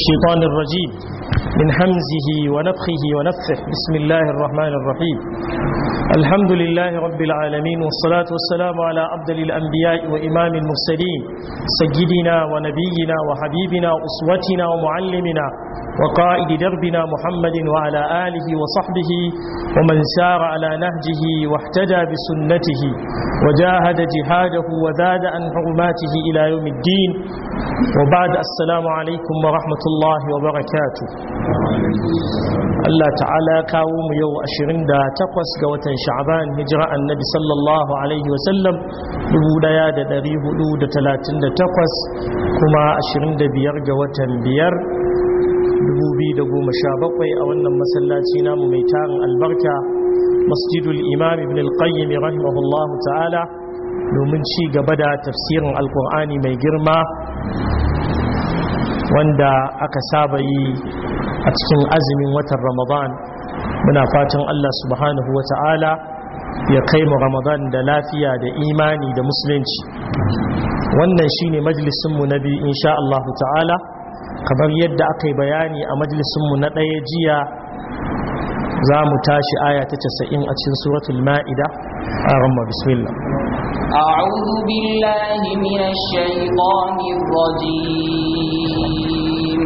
الشيطان الرجيم من حمزه ونفخه ونفخه بسم الله الرحمن الرحيم الحمد لله رب العالمين والصلاة والسلام على أفضل الأنبياء وإمام المرسلين سيدنا ونبينا وحبيبنا وأسوتنا ومعلمنا وقائد دربنا محمد وعلى آله وصحبه ومن سار على نهجه واحتدى بسنته وجاهد جهاده وزاد عن حرماته إلى يوم الدين وبعد السلام عليكم ورحمة الله وبركاته Allah ta'ala kawo mu yau 28 ga watan sha'ban hijira annabi sallallahu alaihi wasallam 1438 kuma 25 ga watan biyar 2017 a wannan masallaci namu mai tarin albarka masjidul imam ibn al-qayyim rahimahullahu ta'ala domin ci gaba da tafsirin alkur'ani mai girma wanda aka saba yi a cikin azumin watan ramadan muna fatan allah subhanahu wa ta'ala ya kai mu ramadan da lafiya da imani da musulunci wannan shine majalisunmu na biyu insha Allah ta'ala kamar yadda aka yi bayani a majalisunmu na ɗaya jiya za mu tashi aya ta casa'in a cikin suratul ma'ida a ramma bismillah أعوذ بالله من الشيطان الرجيم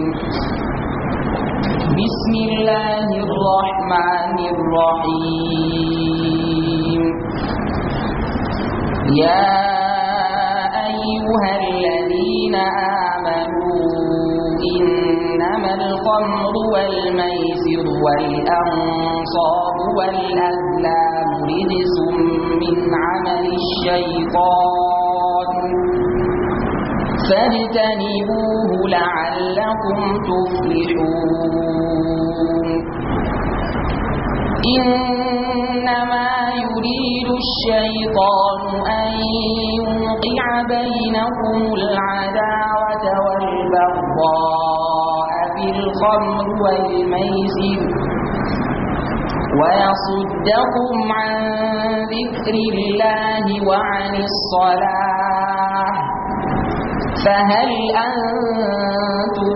بسم الله الرحمن الرحيم يا أيها الذين آمنوا إنما الخمر والميسر والأنصاب والأزلام رجس من عمل الشيطان فاجتنبوه لعلكم تفلحون إنما يريد الشيطان أن يوقع بينكم العداوة والبغضاء في الخمر والميسر ويصدكم عن ذكر الله وعن الصلاة فهل أنتم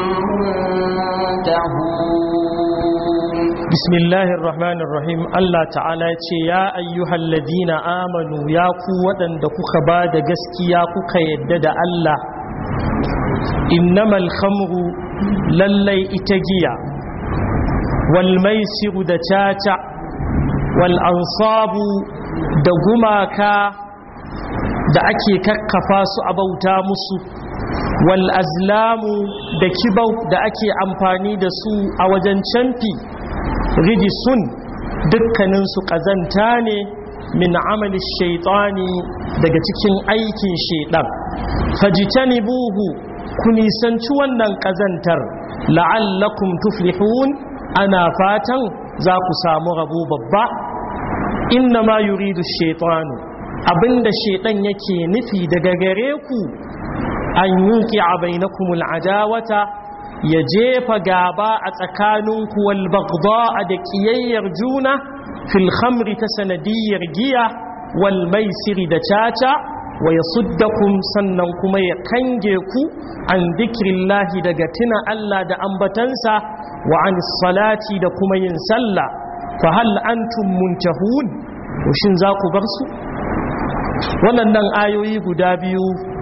منتهون بسم الله الرحمن الرحيم الله تعالى يا أيها الذين آمنوا يا قوة دكوك بعد جسكي يا كوك يدد الله إنما الخمر للي إتجيا والميسر دتاتا والأنصاب دقماكا da ake kakkafa su a bauta musu wal azlamu da kibau da ake amfani da su a wajen canfi rijisun dukkaninsu ƙazanta ne min amali shaitani daga cikin aikin shaidan fajitani buhu ku nisanci wannan ƙazantar la'allakum tuflihun ana fatan za ku samu rabo babba inna ma yuridu shaitanu abinda shaidan yake nufi daga gare ku an yuki a bainakumul adawata ya jefa gaba a tsakaninku wal bagda da kiyayyar juna fil khamri ta sanadiyar giya wal maisiri da caca wa yasuddakum sannan kuma ya kange ku an dhikrillahi daga tuna Allah da ambatansa wa an salati da kuma yin sallah fa hal antum muntahun shin za ku bar su waɗannan ayoyi guda biyu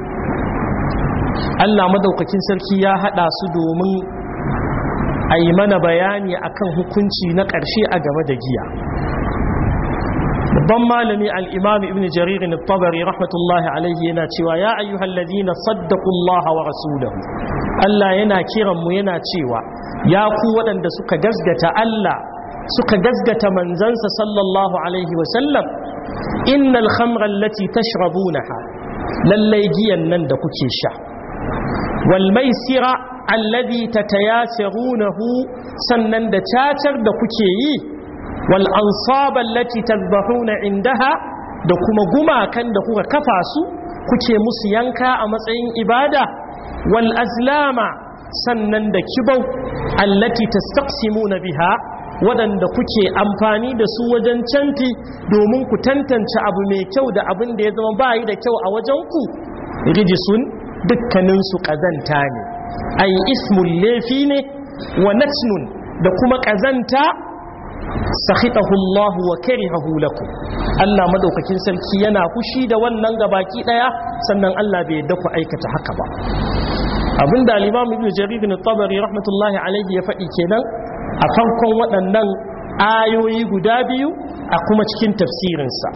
Allah madaukakin sarki ya haɗa su domin a yi mana bayani akan hukunci na ƙarshe a game da giya babban malami al'imam ibn jaririn tabari rahmatullahi alaihi yana cewa ya ayyuhal ladina saddaqullaha wa rasulahu Allah yana kiranmu yana cewa ya ku waɗanda suka gazgata Allah suka gazgata manzansa sallallahu alaihi wasallam innal khamra allati tashrabunaha lallai giyan nan da kuke sha wal maisira alladhi tatayasirunahu sannan da cacar da kuke yi wal ansaba allati tadhbahuna indaha da kuma gumakan da kuka kafa su kuke musu yanka a matsayin ibada wal azlama sannan da kibau allati tastaqsimuna biha waɗanda kuke amfani da su wajen canfi domin ku tantance abu mai kyau da abin da ya zama bayi da kyau a wajen ku rijisun dukkaninsu ƙazanta ne ai ismun laifi ne wa natnun da kuma ƙazanta sakhitahu Allah wa karihahu lakum Allah madaukakin sarki yana fushi da wannan gabaki daya sannan Allah bai yadda ku aikata haka ba abinda al-Imam Ibn Jarir bin Tabari rahmatullahi alaihi ya faɗi kenan a farkon waɗannan ayoyi guda biyu a kuma cikin tafsirinsa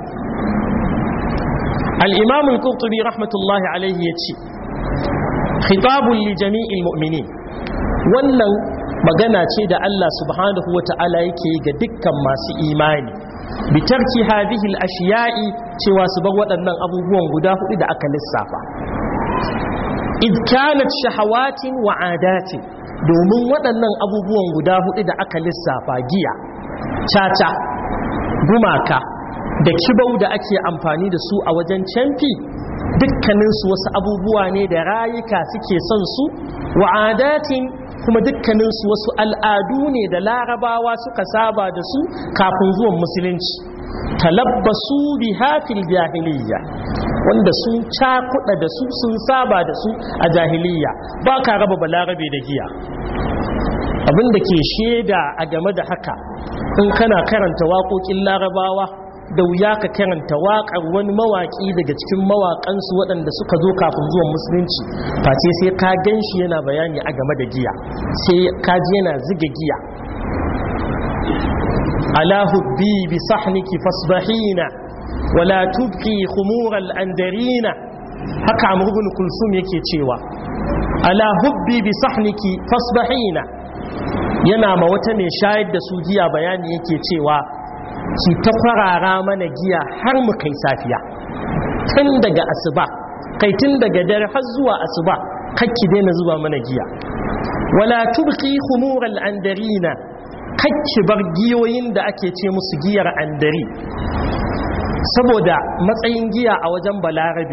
al-Imam al-Qurtubi rahmatullahi alaihi ya ce khitabun li jami'il mu'minin wannan magana ce da Allah subhanahu wa ta'ala yake ga dukkan masu imani bitarki hadhihi al-ashiya'i cewa su bar waɗannan abubuwan guda hudu da aka lissafa id kanat shahawatin wa adatin domin waɗannan abubuwan guda hudu da aka lissafa giya caca gumaka da kibau da ake amfani da su a wajen camfi dukkaninsu wasu abubuwa ne da rayuka suke son su wa adatin kuma dukkaninsu wasu al'adu ne da larabawa suka saba da su kafin zuwan musulunci talabbasu bi hafil jahiliya wanda sun cakuɗa da su sun saba da su a jahiliya ba ka raba balarabe da giya abinda ke shaida a game da haka in kana karanta waƙoƙin larabawa da wuya ka karanta waƙar wani mawaƙi daga cikin mawaƙansu waɗanda suka zo kafin zuwan musulunci face sai ka gan shi yana bayani a game da giya sai ka ji yana ziga giya ala hubbi bi sahniki fasbahina wala tubqi khumural andarina haka amr ibn kulsum yake cewa ala hubbi bi sahniki fasbahina yana ma wata mai shayar da su giya bayani yake cewa ki ta kwarara mana giya har mu kai safiya tun daga asuba kai tun daga dare har zuwa asuba kakki daina zuba mana giya wala tubqi khumural andarina kakki bar giyoyin da ake ce musu giyar andari saboda matsayin giya a wajen balarabe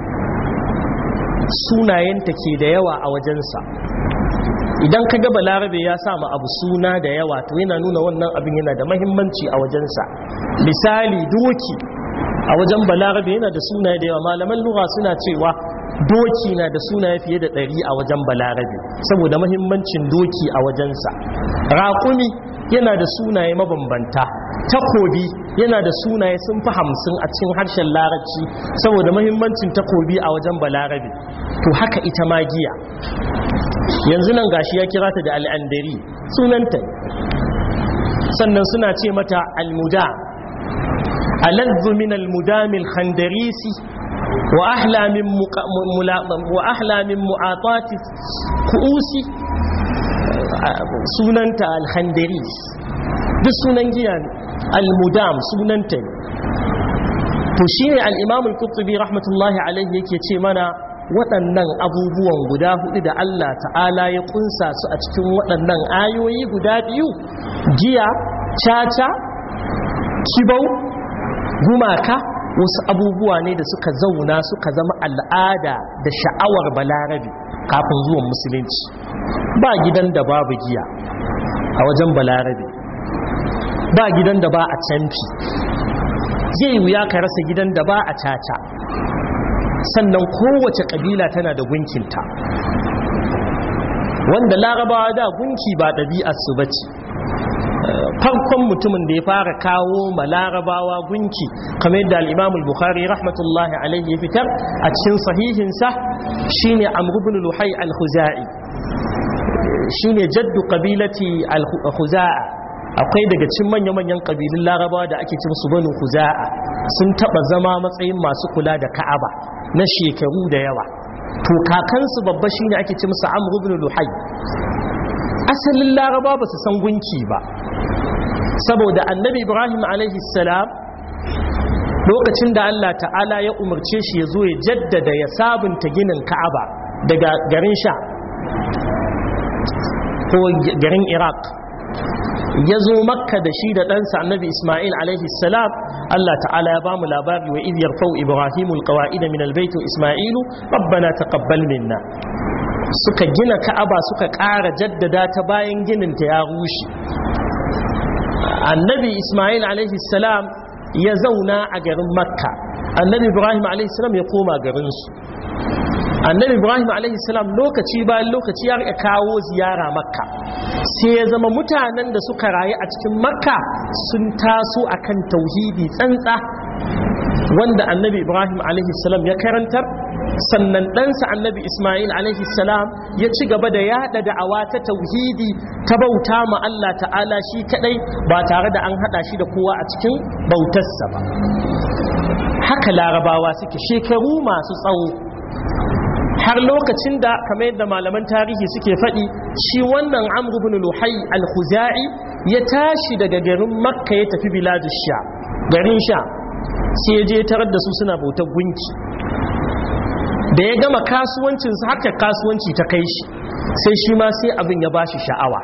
sunayenta ke da yawa a wajensa idan ka ga balarabe ya sa abu suna da yawa to yana nuna wannan abin yana da mahimmanci a wajensa misali doki a wajen balarabe yana da sunaye da yawa malaman lura suna cewa doki na da sunaye fiye da ɗari a wajen balarabe saboda mahimmancin doki a wajensa raƙumi yana da sunaye mabambanta takobi yana da sunaye sun fi hamsin a cikin harshen larabci saboda mahimmancin takobi a wajen balarabe to haka ita ma giya yanzu nan gashi ya kira ta da al'andari sunanta sannan suna ce mata almuda aladdu min almudamil khandarisi wa ahla min wa ahla min mu'atati ku'usi sunanta alkhandaris duk sunan giya ne almudam sunanta ne to shine al-imam al-qurtubi rahmatullahi alayhi yake ce mana waɗannan abubuwan guda hudu da Allah ta'ala ya kunsa su a cikin waɗannan ayoyi guda biyu giya caca kibau gumaka wasu abubuwa ne da suka zauna suka zama al'ada da sha'awar balarabe kafin zuwan musulunci ba gidan da babu giya a wajen balarabe ba gidan da ba a canfi zai wuya ka rasa gidan da ba a caca sannan kowace kabila tana da gunkinta wanda larabawa da gunki ba ɗabi'arsu ba ce farkon mutumin da ya fara kawo ma larabawa gunki kamar yadda al'imamul bukhari rahmatullahi alaihi ya fitar a cikin sahihinsa shine amrubin luhai al-huza'i shine jaddu kabilati al-huza'a akwai daga cikin manya-manyan kabilun larabawa da ake cin su banu huza'a sun taba zama matsayin masu kula da ka'aba na shekaru da yawa to kakansu babba shine ake ce musu amr ibn luhai asalin laraba ba su san gunki ba saboda annabi ibrahim alaihi salam lokacin da Allah ta'ala ya umarce shi ya zo ya jaddada ya sabunta ginin ka'aba daga garin sha ko garin iraq ya zo makka da shi da ɗansa annabi ismail alaihi salam Allah ta'ala ya bamu labari wa idiyar fau ibrahimu alqawaida min albayt ismailu rabbana taqabbal minna suka gina ka'aba suka ƙara jaddada ta bayan ginin ta ya rushe annabi ismail alaihi salam ya zauna a garin makka annabi ibrahim alaihi salam ya koma garinsu annabi ibrahim alaihi salam lokaci bayan lokaci ya rika kawo ziyara makka sai ya zama mutanen da suka rayu a cikin makka sun taso akan tauhidi tsantsa wanda annabi ibrahim alaihi salam ya karantar sannan ɗansa annabi ismail alaihi salam ya ci gaba da yada da'awa ta tauhidi ta bauta ma Allah ta'ala shi kadai ba tare da an hada shi da kowa a cikin bautarsa ba haka larabawa suke shekaru masu tsawo har lokacin da kamar yadda malaman tarihi suke faɗi shi wannan amr ibn luhai al-khuzai ya tashi daga garin makka ya tafi biladu sha garin sha sai ya je tarar da su suna bautar gunki da ya gama kasuwancinsa haka kasuwanci ta kai shi sai shi ma sai abin ya bashi sha'awa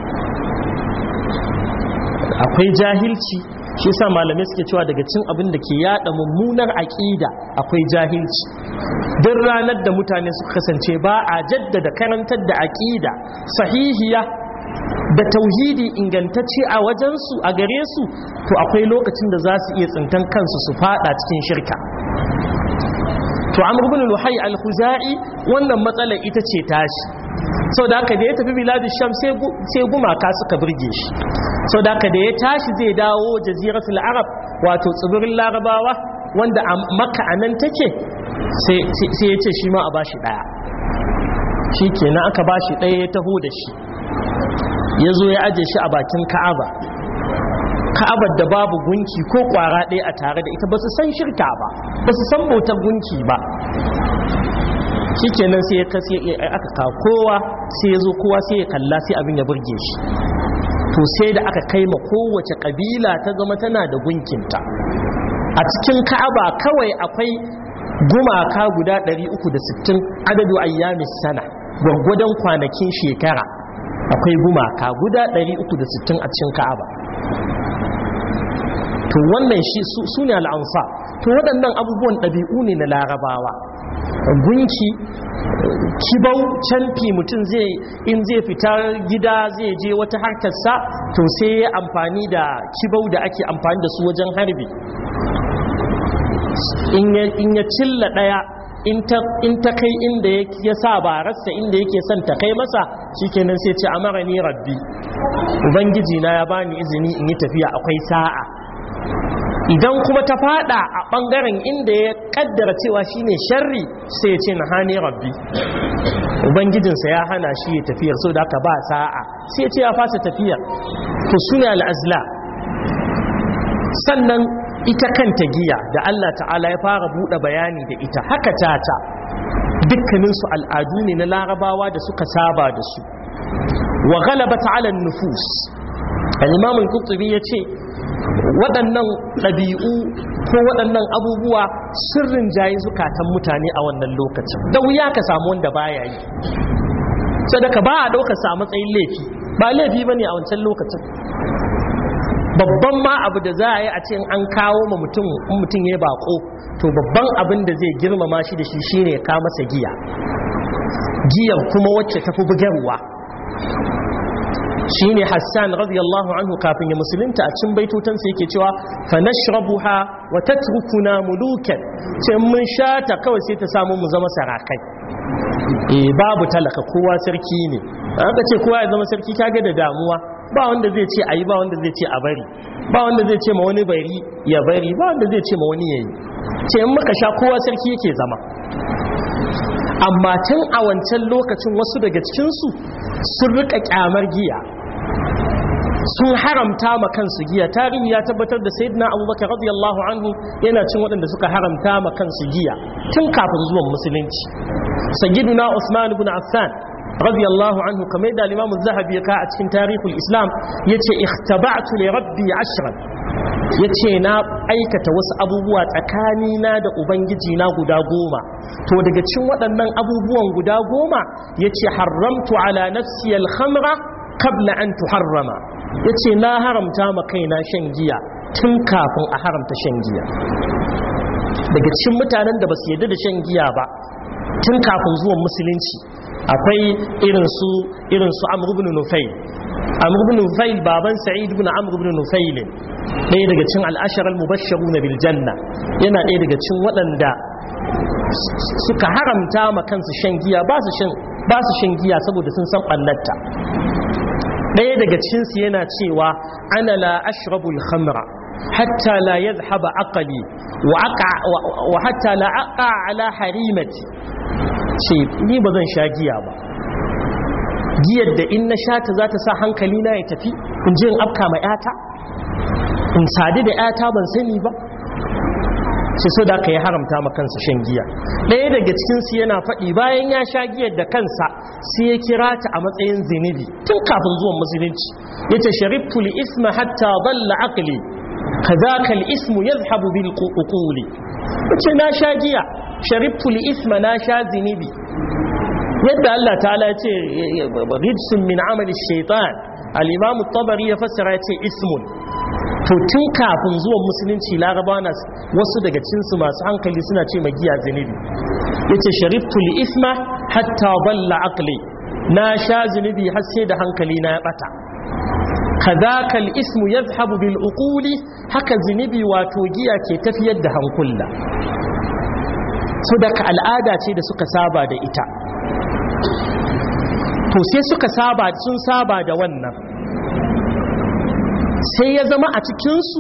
akwai jahilci shi sa malamai suke cewa daga cin abin da ke yada mummunar aƙida akwai jahilci duk ranar da mutane suka kasance ba a jaddada karantar da aƙida sahihiya da tauhidi ingantacce a wajensu a gare su to akwai lokacin da za su iya tsintan kansu su fada cikin shirka to amr ibn luhai al-khuzai wannan matsalar ita ce tashi sau da haka da ya tafi biladu sham sai gumaka suka birge shi sau da haka da ya tashi zai dawo jaziratul arab wato tsibirin larabawa wanda a maka a nan take sai ya ce shi ma a bashi daya shi kenan aka bashi daya ya taho da shi ya zo ya aje shi a bakin ka'aba ka'abar da babu gunki ko kwara ɗaya a tare da ita ba su san shirka ba ba su san bautar gunki ba shi kenan sai ya kasi aka kawo kowa sai ya zo kowa sai ya kalla sai abin ya burge shi to sai da aka kai ma kowace kabila ta zama tana da gunkinta a cikin ka'aba kawai akwai gumaka guda 360 adadu ayyamis sana gwaggwadon kwanakin shekara akwai gumaka guda 360 a cikin ka'aba to wannan shi su ne al'amfa to waɗannan abubuwan ɗabi'u ne na larabawa gunki kibau canfi mutum zai in zai fita gida zai je wata harkarsa to sai ya amfani da kibau da ake amfani da su wajen harbi in ya cilla ɗaya in ta kai inda ya sa bararsa inda yake son ta kai masa shikenan sai ce amara ni rabbi ubangiji na ya bani izini in yi tafiya akwai sa'a idan kuma ta fada a bangaren inda ya kaddara cewa shine sharri sai ya ce na hani rabbi ubangijinsa ya hana shi ya tafiyar so da aka ba sa'a sai ya ce ya fasa tafiyar to suna al'azla sannan ita kanta giya da Allah ta'ala ya fara buɗe bayani da ita haka tata dukkaninsu al'adu ne na larabawa da suka saba da su wa galaba ta'ala nufus al-imam al-qurtubi yace waɗannan ɗabi'u ko waɗannan abubuwa sirrin jayi zukatan mutane a wannan lokacin da wuya ka samu wanda baya yi sadaka ba a ɗaukar sa matsayin laifi ba laifi bane a wancan lokacin babban ma abu da za a yi a ce an kawo ma mutum in mutum ya bako to babban abin da zai girmama shi da shi shine ya kawo masa giya giyar kuma wacce tafi bugarwa shine Hassan radiyallahu anhu kafin ya musulunta a cin baitotansa yake cewa fa nashrabuha wa tatrukuna mulukan ce mun shata kawai sai ta samu mu zama sarakai eh babu talaka kowa sarki ne aka ce kowa ya zama sarki kage da damuwa ba wanda zai ce ayi ba wanda zai ce a bari ba wanda zai ce ma wani bari ya bari ba wanda zai ce ma wani yayi ce in muka sha kowa sarki yake zama amma tun a wancan lokacin wasu daga cikinsu sun rika kyamar giya sun haramta ma kansu giya tarihi ya tabbatar da sayyidina abubakar radiyallahu anhu yana cin waɗanda suka haramta ma kansu giya tun kafin zuwan musulunci sayyiduna usman ibn affan radiyallahu anhu kamar da al-imam az-zahabi ya ka a cikin tarihul islam yace ikhtaba'tu li rabbi ashran yace na aikata wasu abubuwa tsakanina da ubangiji na guda goma to daga cikin waɗannan abubuwan guda goma yace haramtu ala nafsi al-khamra qabla an tuharrama yace na haramta ma kaina shan giya tun kafin a haramta shan giya daga cikin mutanen da basu yarda da shan giya ba tun kafin zuwan musulunci akwai irin su irin su Amr ibn Nufayl Amr ibn Nufayl baban Sa'id ibn Amr ibn Nufayl ɗaya daga cikin al-ashara al-mubashshiruna bil janna yana ɗaya daga cikin waɗanda suka haramta ma kansu shan giya ba su shan ba su shan giya saboda sun san ɓallarta ɗaya daga cikinsu yana cewa ana la ashrabul khamra hatta la yadhhaba aqli wa aqa wa hatta la aqa ala harimati ce ni ba zan sha giya ba giyar da in na sha ta za ta sa hankali na ya tafi in ji in afka ma yata in sadu da yata ban sani ba sai so da aka yi haramta ma kansa shan giya ɗaya daga cikinsu yana faɗi bayan ya sha giyar da kansa sai ya kira ta a matsayin zinibi tun kafin zuwan musulunci ya ce shariftu li isma hatta dalla aqli kazaka al ismu yadhhabu bil uquli yace na sha giya shariftu li isma na sha zinibi yadda Allah ta'ala ya ce rijsun min amali shaitan al-imam at-tabari ya fassara ya ce ismun to tun kafin zuwan musulunci laraba na wasu daga cinsu masu hankali suna ce magiya zunubi ya ce shariftu li isma hatta balla aqli na sha zunubi har sai da hankali na ya bata kadhaka al-ismu yadhhabu bil uquli haka zunubi wato giya ke tafiyar da hankula so daga al'ada ce da suka saba da ita to sai suka saba sun saba da wannan sai ya zama a cikinsu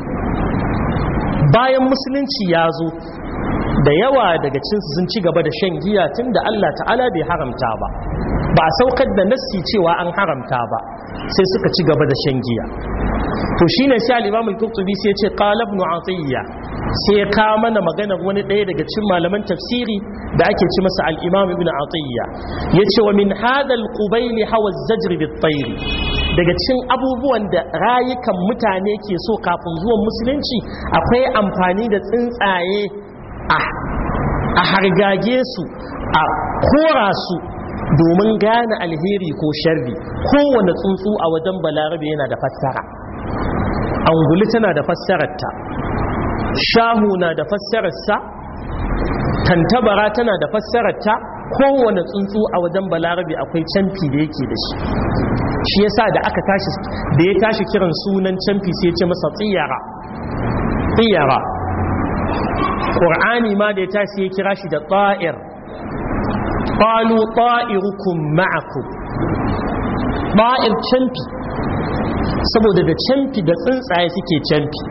bayan musulunci ya zo da yawa daga cinsu sun ci gaba da shan giya tun da Allah ta'ala bai haramta ba ba a saukar da nassi cewa an haramta ba sai suka ci gaba da shan giya to shine sai al-Imam al-Qurtubi sai ya ce qala ibn Atiyya sai ya kawo mana maganar wani ɗaya daga cikin malaman tafsiri da ake ci masa al-Imam ibn Atiyya yace wa min hadha al-qubayl hawa az-zajr bit-tayr daga cikin abubuwan da rayukan mutane ke so kafin zuwan musulunci akwai amfani da tsuntsaye a hargage su a kora su domin gane alheri ko sharri kowane tsuntsu a wajen balarabe yana da fassara anguli tana da fassararta shahu na da fassararsa tantabara tana da fassararta kowane tsuntsu a wajen balarabe akwai camfi da yake da shi shi yasa da aka tashi da ya tashi kiran sunan camfi sai ya ce masa tsiyara tsiyara ƙur'ani ma da ya tashi ya kira shi da ta'ir qalu ta'irukum ma'akum ta'ir camfi saboda da camfi da tsuntsaye suke camfi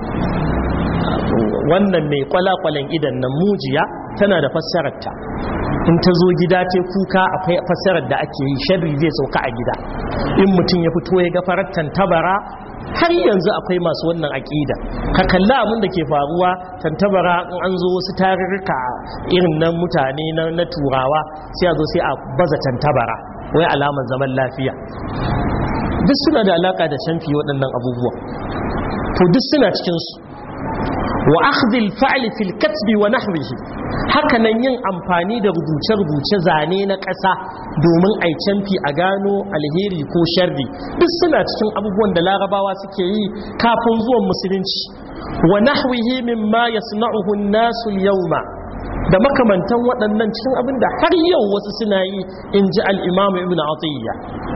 wannan mai kwalakwalan idan nan mujiya tana da fassararta in ta zo gida ce kuka akwai fassarar da ake yi sharri zai sauka a gida in mutum ya fito ya ga farattan tabara har yanzu akwai masu wannan aƙida ka kalla abin da ke faruwa tantabara in an zo wasu tarurruka irin nan mutane na turawa sai a zo sai a baza tantabara wai alamar zaman lafiya duk suna da alaka da canfi waɗannan abubuwa to duk suna cikinsu wa akhdhil fa'li fil katbi wa nahwihi haka nan yin amfani da rubuce-rubuce zane na ƙasa domin ai canfi a gano alheri ko sharri duk suna cikin abubuwan da larabawa suke yi kafin zuwan musulunci wa nahwihi mimma yasna'uhu an-nasu al-yawma da makamantan waɗannan cikin abin da har yau wasu suna yi in ji al-imam ibn atiyya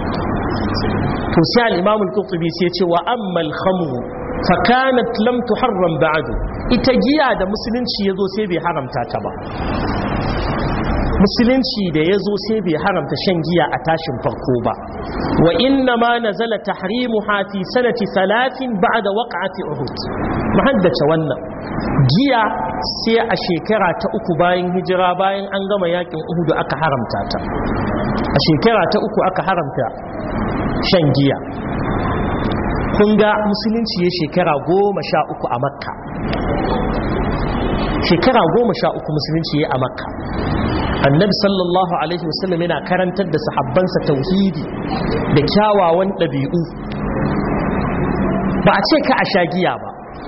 to sai al-imam al-qurtubi sai ya ce wa amma al-khamru fakanat lam tuharram ba'du ita giya da musulunci yazo sai bai haramta ta ba musulunci da yazo sai bai haramta shan giya a tashin farko ba wa inna ma nazala tahrimuha fi sanati 30 ba'da waqa'ati uhud muhaddace wannan giya sai a shekara ta uku bayan hijira bayan an gama yakin uhud aka haramta ta a shekara ta uku aka haramta shan giya kun ga musulunci ya shekara goma sha uku a makka shekara goma sha uku musulunci ya a makka annabi sallallahu alaihi wasallam yana karantar da sahabbansa tauhidi da kyawawan ɗabi'u ba a ce ka a sha giya ba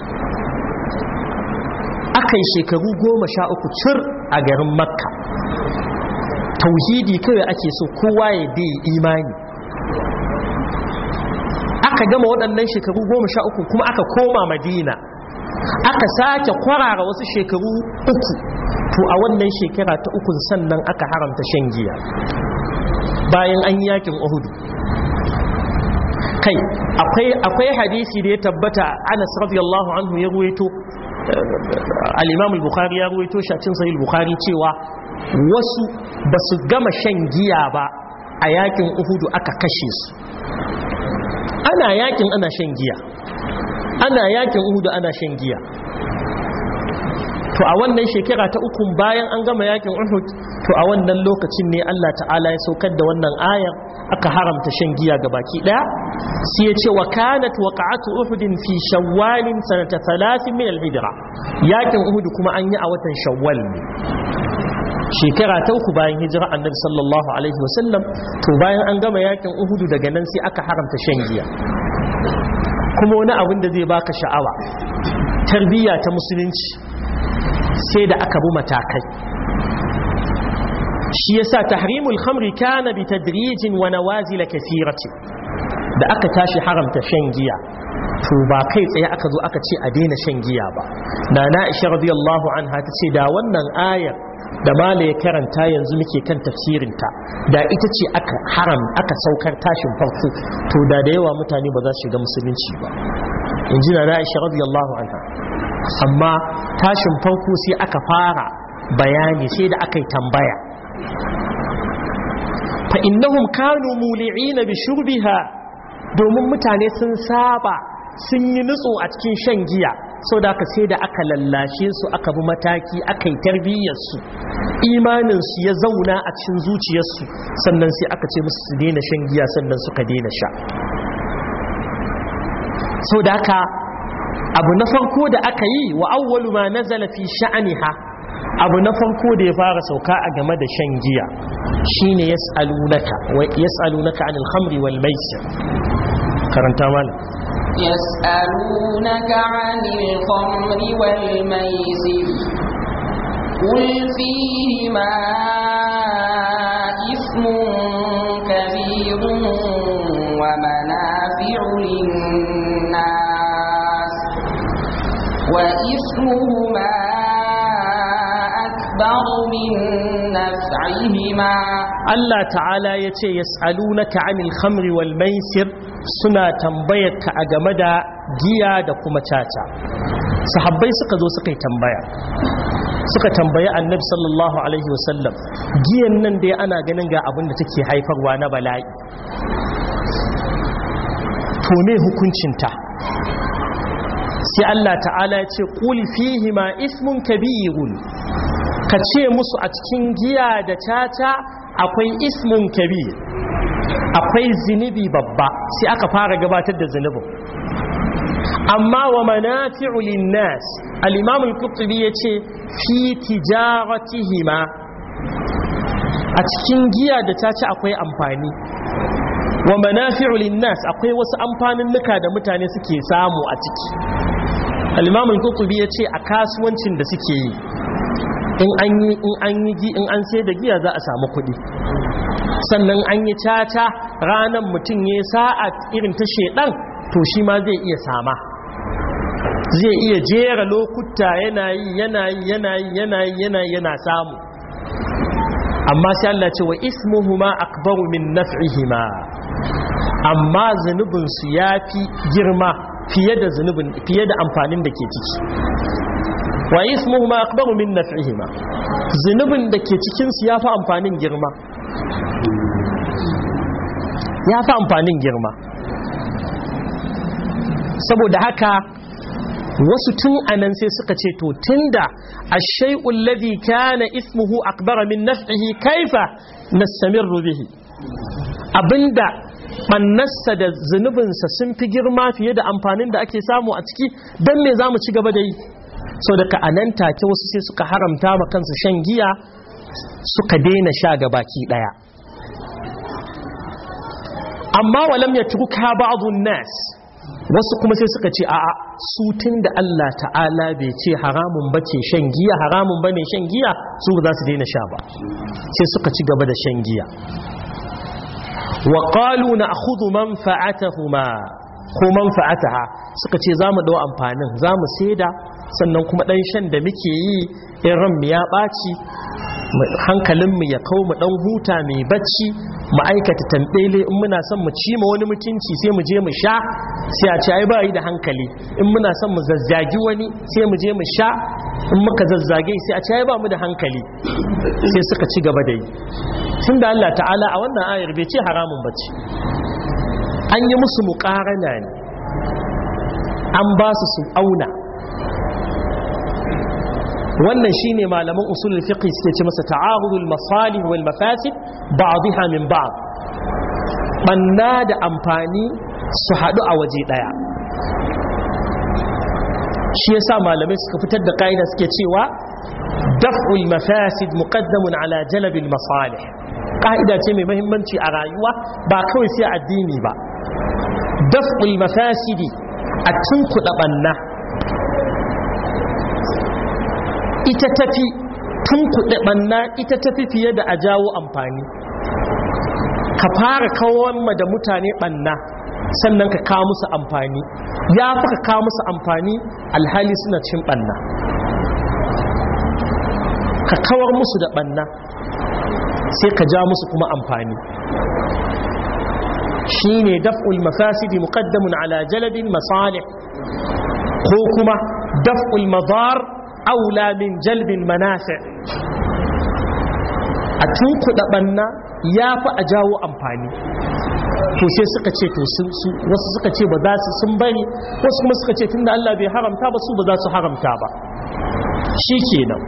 aka yi shekaru goma sha uku cir a garin makka tauhidi kawai ake so kowa ya dai imani aka gama waɗannan shekaru goma sha uku kuma aka koma madina aka sake kwarara wasu shekaru uku to a wannan shekara ta ukun sannan aka haramta shan giya bayan an yi yakin uhudu kai akwai hadisi da ya tabbata anas radiyallahu anhu ya ruwaito al-imam al-bukhari ya ruwaito shi a cikin sahih al-bukhari cewa wasu ba su gama shan giya ba a yakin uhudu aka kashe su ana yakin ana shan giya ana yakin uhudu ana shan giya to a wannan shekara ta uku bayan an gama yakin uhud to a wannan lokacin ne Allah ta'ala ya saukar da wannan ayar aka haramta shan giya ga baki daya sai ya ce wa kanat waqa'atu uhudin fi shawwalin sanata 30 min al-hijra yakin uhud kuma an yi a watan shawwal ne shekara ta uku bayan hijira annabi sallallahu alaihi wasallam to bayan an gama yakin uhudu daga nan sai aka haramta shan giya kuma wani abin da zai baka sha'awa tarbiyya ta musulunci sai da aka bi matakai shi yasa tahrimul khamri kana bi tadrijin wa nawazil kathirati da aka tashi haramta shan giya to ba kai tsaye aka zo aka ce a daina shan giya ba na na isha radiyallahu anha ta ce da wannan ayar da mala ya karanta yanzu muke kan tafsirinta da ita ce aka haram aka saukar tashin farko to da da yawa mutane ba za su shiga musulunci ba in ji na na isha radiyallahu anha amma tashin farko sai aka fara bayani sai da aka yi tambaya fa innahum kanu muli'ina bi shurbiha domin mutane sun saba sun yi nutso a cikin shan giya sau da aka sai da aka lallashe su aka bi mataki aka yi tarbiyyarsu imaninsu ya zauna a cikin zuciyarsu sannan sai aka ce musu su daina shan giya sannan suka daina sha sau da aka abu na farko da aka yi wa awwalu ma nazala fi sha'aniha abu na farko da ya fara sauka a game da shan giya shine yas'alunaka wa yas'alunaka anil khamri wal maisir karanta mana يسألونك عن الخمر والميسر قل فيهما إثم كبير ومنافع للناس وإثمهما أكبر من نفعهما Allah ta'ala ya ce yas'alunaka 'anil khamri wal maisir suna tambayarka a game da giya da kuma caca sahabbai suka zo suka yi tambaya suka tambayi annabi sallallahu alaihi wasallam giyan nan dai ana ganin ga abin da take haifarwa na bala'i to me hukuncinta sai Allah ta'ala ya ce qul fihi ma ismun kabirun ka ce musu a cikin giya da caca akwai ismun kabir akwai zinubi babba sai aka fara gabatar da zunubin amma wa manafi'u linnas al-imam al-qurtubi yace fi tijaratihima a cikin giya da ta ci akwai amfani wa manafi'u linnas akwai wasu amfanin nuka da mutane suke samu a ciki al-imam al-qurtubi yace a kasuwancin da suke yi in an yi in an yi in an sai da giya za a samu kuɗi sannan an yi caca ranar mutum ya sa'a irin ta shedan to shi ma zai iya sama zai iya jera lokuta yana yi yana yi yana yi yana yi yana yi yana samu amma sai Allah ce wa ismuhuma akbaru min naf'ihima amma zunubin su yafi girma fiye da zunubin fiye da amfanin da ke ciki wa ismuhuma akbaru min naf'ihima zunubin da ke cikin su yafi amfanin girma yafi amfanin girma saboda haka wasu tun anan sai suka ce to tunda ash-shay'ul ladhi kana ismuhu akbara min naf'ihi kaifa nastamirru bihi abinda bannarsa da zunubinsa sun fi girma fiye da amfanin da ake samu a ciki don me za mu ci gaba da yi so daga anan take wasu sai suka haramta ma kansu shan giya suka daina sha ga baki daya amma walam ya tuka ba'dun nas wasu kuma sai suka ce a'a su da Allah ta'ala bai ce haramun bace shan giya haramun bane shan giya su ba za su daina sha ba sai suka ci gaba da shan giya wa qalu na'khudhu manfa'atahuma ko manfa'ataha suka ce za mu ɗau amfanin za mu saida sannan kuma ɗan shan da muke yi in ranmu ya ɓaci hankalinmu ya kawo mu ɗan huta mai bacci mu aikata tambele in muna son mu ci ma wani mutunci sai mu je mu sha sai a ce ai ba yi da hankali in muna son mu zazzagi wani sai mu je mu sha in muka zazzage sai a ce ai ba mu da hankali sai suka ci gaba da yi tun da Allah ta'ala a wannan ayar bai ce haramun bacci an yi musu muƙarana ne an ba su su auna wannan shine malaman usulul fiqh suke ce masa ta'arudul masalih wal mafasid ba'dha min ba'd banna da amfani su hadu a waje daya shi yasa malamai suka fitar da kaida suke cewa daf'ul mafasid muqaddamun ala jalbil masalih kaida ce mai muhimmanci a rayuwa ba kawai sai addini ba daf'ul mafasidi a tunkuɗa banna ita tafi tun kuɗi ɓanna ita tafi fiye da a jawo amfani ka fara kawon ma da mutane ɓanna sannan ka kawo musu amfani ya fi ka kawo musu amfani alhali suna cin ɓanna ka kawar musu da ɓanna sai ka ja musu kuma amfani shi ne daf'ul mafasidi muqaddamun ala jalabin masalih ko kuma daf'ul madar aula min jalbin manafi a tunkuɗa ɓanna ya fi a jawo amfani to sai suka ce to wasu suka ce ba za su sun bari wasu kuma suka ce tun da Allah bai haramta ba su ba za su haramta ba shi kenan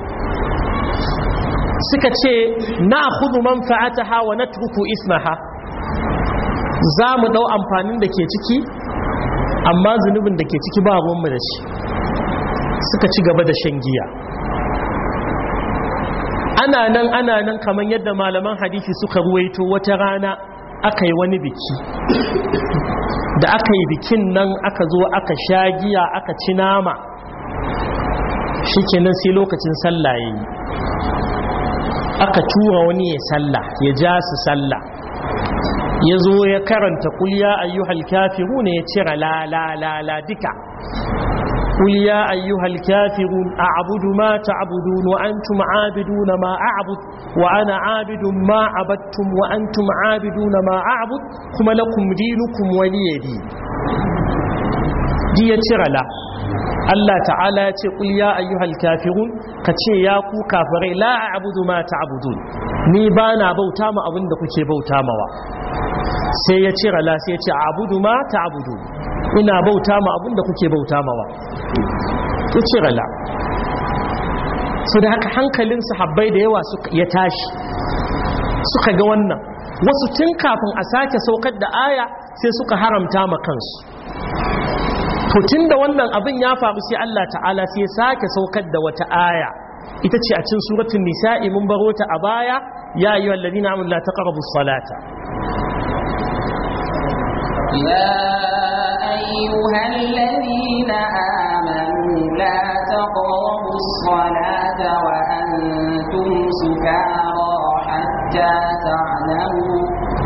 suka ce na hudu manfa'ataha wa natruku ismaha za mu ɗau amfanin da ke ciki amma zunubin da ke ciki ba ruwanmu da shi suka ci gaba da shan giya ana nan ana nan kamar yadda malaman hadisi suka ruwaito wata rana aka yi wani biki da aka yi bikin nan aka zo aka sha giya aka ci nama shi kenan sai lokacin sallah ya yi aka tura wani ya sallah ya ja su sallah ya zo ya karanta kulya ayyuhal kafiru ne ya cira la la la la duka قل يا أيها الكافرون أعبد ما تعبدون وأنتم عابدون ما أعبد وأنا عابد ما عبدتم وأنتم عابدون ما أعبد كما لكم دينكم ولي دين دي ترلا Allah ta'ala ya ce ƙul ya ayyuhal kafirun ka ce ya ku kafirai la a'budu ma ta'budun ni ba na bauta ma abin da kuke bauta mawa sai ya cira la sai ya ce a'budu ma ta'budun ina bauta ma abin da kuke bauta mawa ya cira la su da haka hankalin sahabbai da yawa ya tashi suka ga wannan wasu tun kafin a sake saukar da aya sai suka haramta ma kansu to tun da wannan abin ya faru sai Allah ta'ala sai ya sake saukar da wata aya ita ce a cikin suratul nisa'i mun baro ta a baya ya ayyuhal ladina amanu la taqrabus salata يا أيها الذين آمنوا لا تقربوا الصلاة وأنتم سكارى حتى تعلموا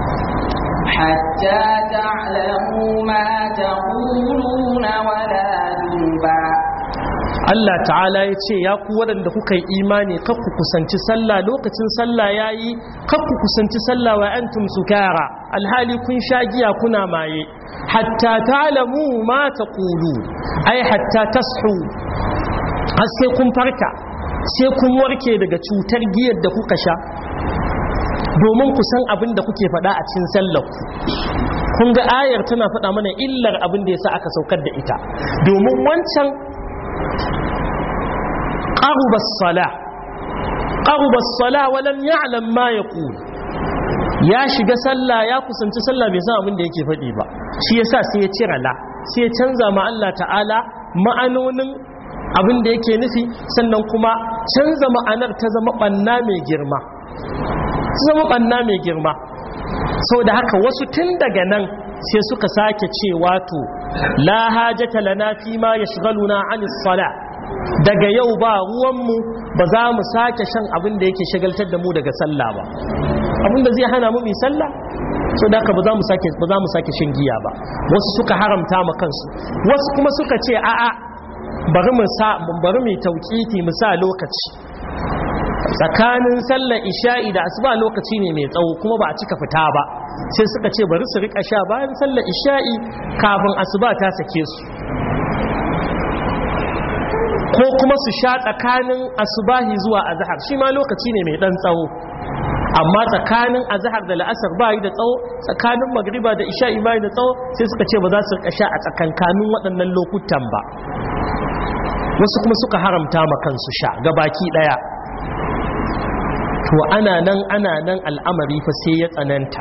حتى تعلموا ما تقولون ولا جنبا Allah ta'ala ya ce ya ku waɗanda kuka yi imani kar ku kusanci sallah lokacin sallah ya yi kar ku kusanci sallah wa antum sukara alhali kun sha giya kuna maye hatta ta'lamu ma taqulu ai hatta tashu har sai kun farka sai kun warke daga cutar giyar da kuka sha domin ku san abin da kuke faɗa a cikin sallar ku kun ga ayar tana faɗa mana illar abin da yasa aka saukar da ita domin wancan قرب الصلاة قرب الصلاة ولم يعلم ما يقول ya shiga sallah ya kusanci sallah bai san abin da yake faɗi ba shi yasa sai ya cira la sai ya canza ma Allah ta'ala ma'anonin abin da yake nufi sannan kuma canza ma'anar ta zama banna mai girma ta zama banna mai girma da haka wasu tun daga nan sai suka sake cewa to la hajata lana fi ma yashghaluna 'anis salah daga yau ba ruwanmu ba za mu sake shan abin da yake shagaltar da mu daga sallah ba abin da zai hana mu mai sallah so da haka ba za mu sake ba za mu sake shan giya ba wasu suka haramta ma kansu wasu kuma suka ce a'a bari mu sa bari mu tauqiti mu sa lokaci tsakanin sallar isha'i da asuba lokaci ne mai tsawo kuma ba a cika fita ba sai suka ce bari su rika sha bayan sallar isha'i kafin asuba ta sake su ko kuma su sha tsakanin asubahi zuwa azhar shi ma lokaci ne mai dan tsawo amma tsakanin azhar da la'asar bayi da tsawo tsakanin magriba da isha'i bayi da tsawo sai suka ce ba za su rika sha a tsakankanin waɗannan lokutan ba wasu kuma suka haramta ma kansu sha ga baki ɗaya to ana nan ana nan al'amari fa sai ya tsananta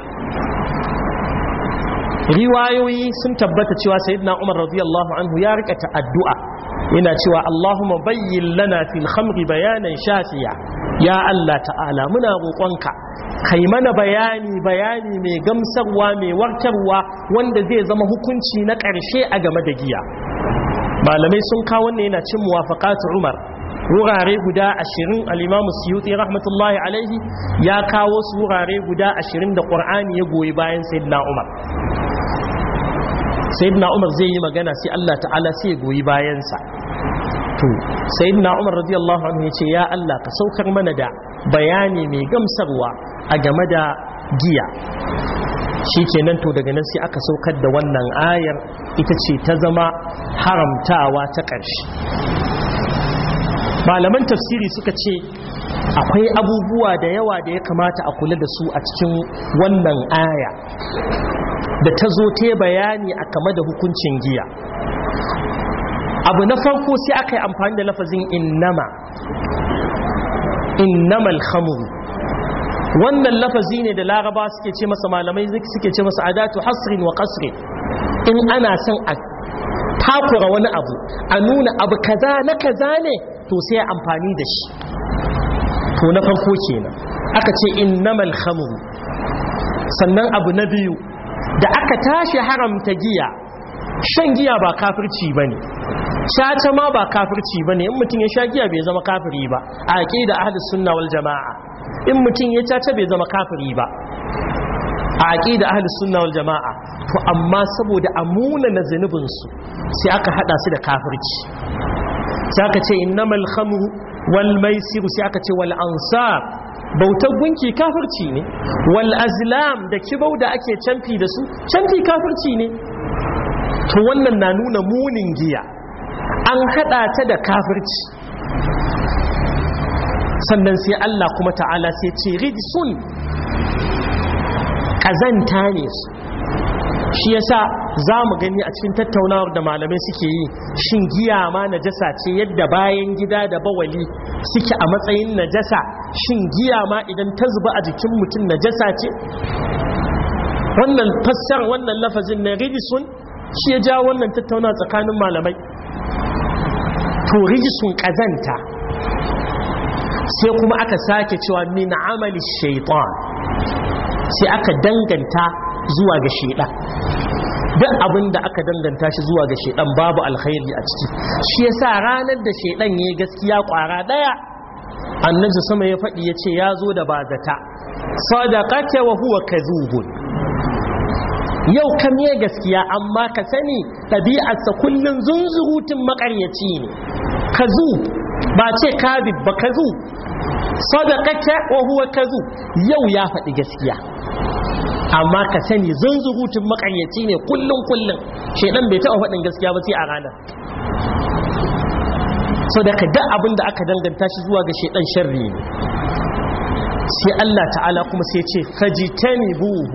riwayoyi sun tabbata cewa sayyidina Umar radiyallahu anhu ya rika addu'a yana cewa Allahumma bayyin lana fil khamri bayanan shafiya ya Allah ta'ala muna roƙonka kai mana bayani bayani mai gamsarwa mai warkarwa wanda zai zama hukunci na ƙarshe a game da giya malamai sun kawo wannan yana cin muwafaqatu Umar wurare guda ashirin al'imamu suyuti rahmatullahi alaihi ya kawo su wurare guda ashirin da ƙwar'ani ya goyi bayan sayyidina umar sayyidina umar zai yi magana sai allah ta'ala sai ya goyi bayansa to sayyidina umar radiyallahu anhu ya ce ya allah ka saukar mana da bayani mai gamsarwa a game da giya shi kenan to daga nan sai aka saukar da wannan ayar ita ce ta zama haramtawa ta ƙarshe malaman tafsiri suka ce akwai abubuwa da yawa da ya kamata a kula da su a cikin wannan aya da ta zo ta bayani a kama da hukuncin giya abu na farko sai aka yi amfani da lafazin innama innamal khamru wannan lafazi ne da laraba suke ce masa malamai suke ce masa adatu hasrin wa qasrin in ana son a takura wani abu a nuna abu kaza na kaza ne to sai amfani da shi to na farko kenan aka ce innamal khamru sannan abu na biyu da aka tashi haramta giya shan giya ba kafirci bane caca ma ba kafirci bane in mutum ya sha giya bai zama kafiri ba a aqida ahlus sunna wal jamaa in mutum ya caca bai zama kafiri ba a aqida ahlus sunna wal jamaa to amma saboda amuna na zanubin su sai aka hada su da kafirci sai aka ce innamal khamru wal maisir sai aka ce wal ansar bautar gunki kafirci ne wal azlam da kibau da ake canfi da su canfi kafirci ne to wannan na nuna munin giya an hada ta da kafirci sannan sai Allah kuma ta'ala sai ce rijsun kazanta ne su shi yasa za mu gani a cikin tattaunawar da malamai suke yi shin giya ma najasa ce yadda bayan gida da bawali suke a matsayin najasa shin giya ma idan ta zuba a jikin mutum najasa ce wannan fassar wannan lafazin na rijisun shi ya ja wannan tattauna tsakanin malamai to rijisun kazanta sai kuma aka sake cewa min amali shaitan sai aka danganta zuwa ga shaidan duk abin da aka danganta shi zuwa ga shaidan babu alkhairi a ciki shi yasa ranar da shaidan yayi gaskiya kwara daya annabi sama ya faɗi yace ya zo da bazata sadaqaka wa huwa kadhubun yau kam ya gaskiya amma ka sani ɗabi'arsa kullum zunzurutun makaryaci ne kazu ba ce kadib ba kazu sadaqaka wa huwa kazu yau ya faɗi gaskiya amma ka sani zunzurutun makaryaci ne kullum kullum shedan bai taɓa faɗin gaskiya ba sai a ranar so da ka da abin da aka danganta shi zuwa ga shedan sharri ne sai Allah ta'ala kuma sai ce fajitani buhu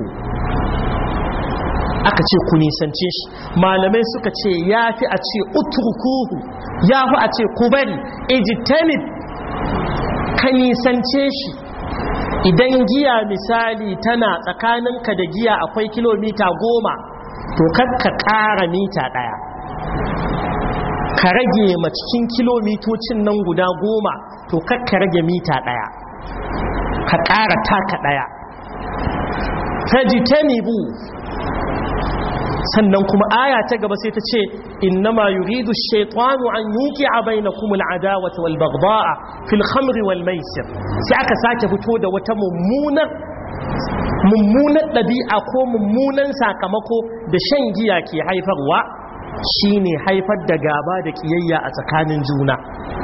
aka ce ku nisance shi malamai suka ce ya fi a ce utrukuhu ya fi a ce ku bari ijtanib ka nisance shi idan giya misali tana tsakaninka da giya akwai kilomita goma to kakka ƙara mita ɗaya ka rage ma cikin kilomitocin nan guda goma to kakka rage mita ɗaya ka ƙara taka ɗaya fajitanibu sannan kuma aya ta gaba sai ta ce innama yuridu shaytanu an yuqi'a bainakum al'adawata wal baghdha'a fil khamri wal maisir sai aka sake fito da wata mummunar mummunan ɗabi'a ko mummunan sakamako da shan giya ke haifarwa shine haifar da gaba da ƙiyayya a tsakanin juna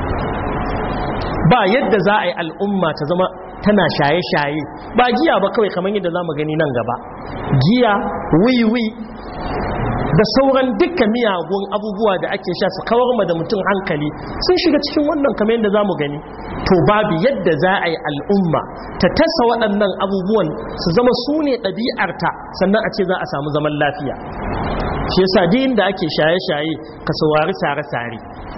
ba yadda za a yi al'umma ta zama tana shaye-shaye ba giya ba kawai kamar yadda za mu gani nan gaba giya wiwi da sauran dukkan miyagun abubuwa da ake sha su kawar ma da mutum hankali sun shiga cikin wannan kamar yadda za mu gani to babu yadda za a yi al'umma ta tasa waɗannan abubuwan su zama su ne ɗabi'arta sannan a ce za a samu zaman lafiya shi yasa din da ake shaye-shaye ka saurari sare-sare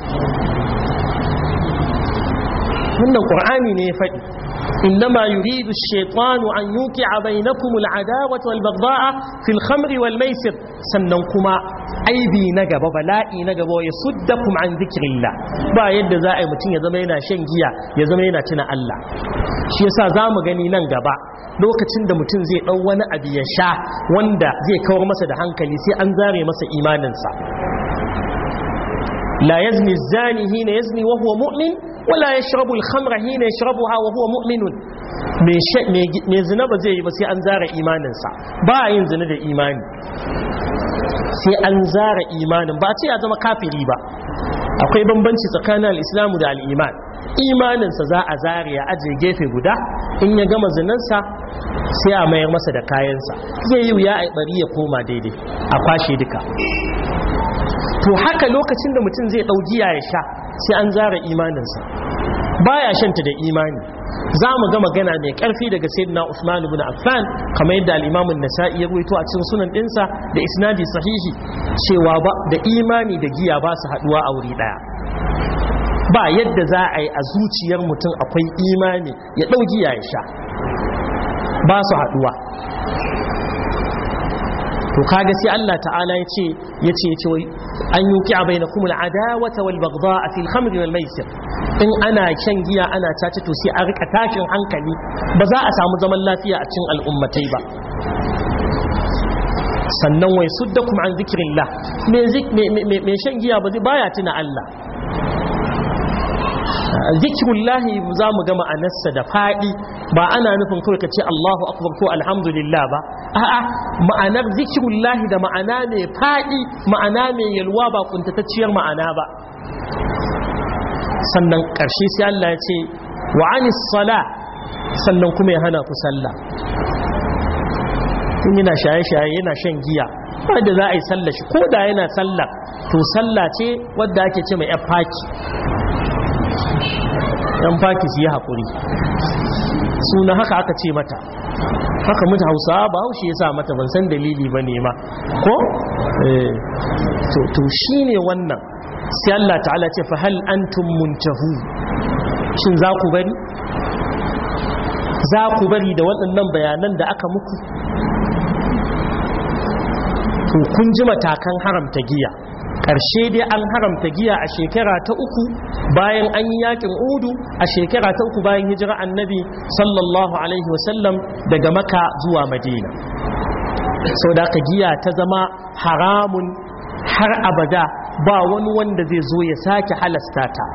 wannan ƙur'ani ne ya faɗi إنما يريد الشيطان أن يوقع بينكم العداوة والبغضاء في الخمر والميسر سننكما aibi na gaba bala'i na gaba ya suddakum an zikrillah ba yadda za a yi mutum ya zama yana shan giya ya zama yana tuna Allah shi yasa za mu gani nan gaba lokacin da mutum zai ɗau wani abu ya sha wanda zai kawar masa da hankali sai an zare masa imaninsa la yazni zani hina yazni wa huwa mu'min wala yashrabu al-khamra hina yashrabuha wa huwa mu'minun me zina ba zai yi ba sai an zara imaninsa ba yin zina da imani sai an zara imanin ba ce ya zama kafiri ba akwai bambanci tsakanin al'islamu da al'iman imaninsa za a zare ya ajiye gefe guda in ya gama zinansa sai a mayar masa da kayansa zai yi wuya a bari ya koma daidai a kwashe duka to haka lokacin da mutum zai ɗau giya ya sha sai an zara imaninsa baya shanta da imani za mu ga magana mai karfi daga sayyidina Usman ibn Affan kamar yadda al-Imam an-Nasa'i ya ruwaito a cikin sunan dinsa da isnadi sahihi cewa ba da imani da giya ba su haduwa a wuri daya ba yadda za a yi a zuciyar mutum akwai imani ya dau giya ya sha ba su haduwa to kaga sai Allah ta'ala ya ce ya ce ya ce an yuki a bainakum al-adawata wal baghdha fi al-khamri wal maisir in ana shan giya ana caci to sai a rika tashin hankali ba za a samu zaman lafiya a cikin al'ummatai ba sannan wai suddakum an zikrillah me me shan giya ba zai baya tuna Allah zikirullahi za mu gama anassa da faɗi ba ana nufin kawai ka ce Allahu akbar ko alhamdulillah ba a'a ma'anar zikirullahi da ma'ana mai faɗi ma'ana mai yalwa ba kuntatacciyar ma'ana ba sannan ƙarshe sai Allah ya ce wa anis sala sannan kuma ya hana ku sallah tun yana shaye-shaye yana shan giya wadda za a yi sallah shi ko da yana sallah to sallah ce wadda ake ce mai yan faki yan faki su yi haƙuri suna haka aka ce mata haka mutu hausa ba haushe ya sa mata ban san dalili ba ne ma ko? to shi ne wannan sai Allah ta'ala ce fa hal antum muntahu shin za ku bari za ku bari da waɗannan bayanan da aka muku to kun ji matakan haramta giya ƙarshe dai an haramta giya a shekara ta uku bayan an yi yakin udu a shekara ta uku bayan hijira annabi sallallahu alaihi wasallam daga maka zuwa madina sau da aka giya ta zama haramun har abada ba wani wanda zai zo ya sake halasta ta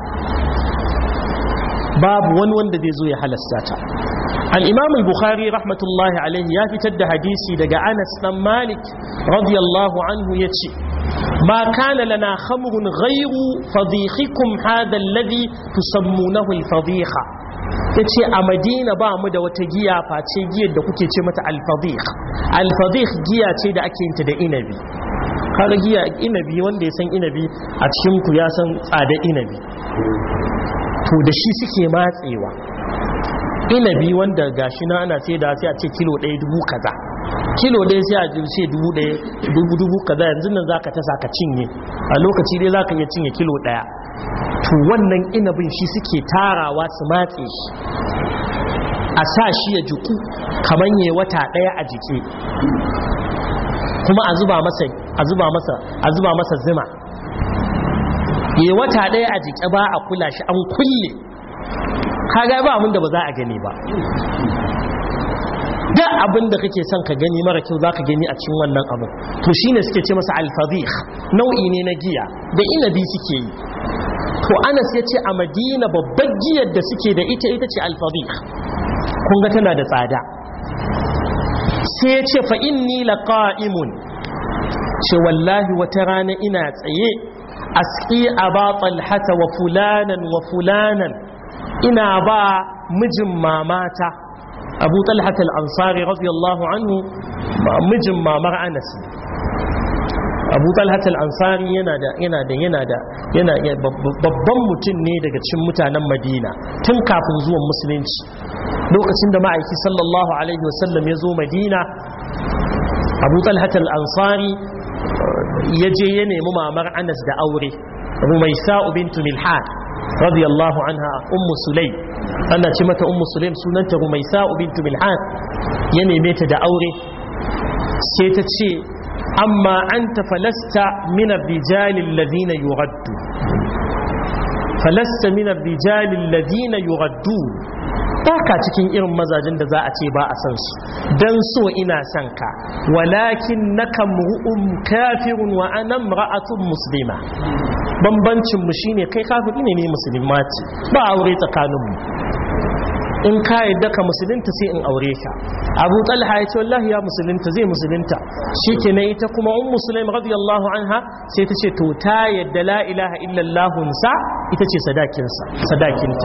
babu wani wanda zai zo ya halasta ta الإمام البخاري رحمة الله عليه يفتد حديثي دقى أنس بن مالك رضي الله عنه يتشي ما كان لنا خمر غير فضيخكم هذا الذي تسمونه الفضيخة yace a madina ba mu da wata giya face giyar da kuke ce mata alfadih alfadih giya ce da ake yinta da inabi kaga giya inabi wanda ya san inabi a cikin ku ya san tsada inabi to da shi suke matsewa inabi wanda gashi na ana sai da sai a ce kilo ɗaya dubu kaza kilo ɗaya sai a ce dubu ɗaya dubu dubu kaza yanzu nan zaka tasa ka cinye a lokaci dai zaka iya cinye kilo ɗaya to wannan inabin shi suke tarawa su matse shi a sa shi ya jiku kamar ya wata ɗaya a jike kuma a zuba masa a zuba masa a zuba masa zuma ya wata ɗaya a jike ba a kula shi an kulle kaga ba abin da ba za a gani ba da abin da kake son ka gani mara kyau za ka gani a cikin wannan abin to shine suke ce masa alfadih nau'i ne na giya da inabi suke yi to anas ya ce a madina babbar giyar da suke da ita ita ce alfadih kun ga tana da tsada sai ya ce fa inni laqa'imun ce wallahi wata rana ina tsaye asqi aba talhata wa fulanan wa fulanan ina ba mijin mamata abu talhata al-ansari radiyallahu anhu mijin mamar anas abu talhat al-ansari yana da yana da yana da yana babban mutum ne daga cikin mutanen madina tun kafin zuwan musulunci lokacin da ma'aiki sallallahu alaihi wasallam ya zo madina abu talhat al-ansari ya je ya nemi mamar anas da aure rumaisa bintu milhan radiyallahu anha ummu sulaim ana ce mata ummu sulaim sunanta rumaisa bintu milhan ya neme ta da aure sai ta ce amma anta falasta min ar-rijal alladhina yuraddu falasta min ar-rijal alladhina yuraddu baka cikin irin mazajin da za a ce ba a san su dan so ina son ka walakin naka mu'um kafirun wa ana imra'atun muslima bambancin mu shine kai kafiri ne ne musulma ce ba aure tsakanin mu in ka yadda ka musulunta sai in aure ka abu talha ya ce wallahi ya musulunta zai musulunta shi ke na ita kuma un musulun radiyallahu anha sai ta ce to ta yadda la ilaha illallah sa ita ce sadakinta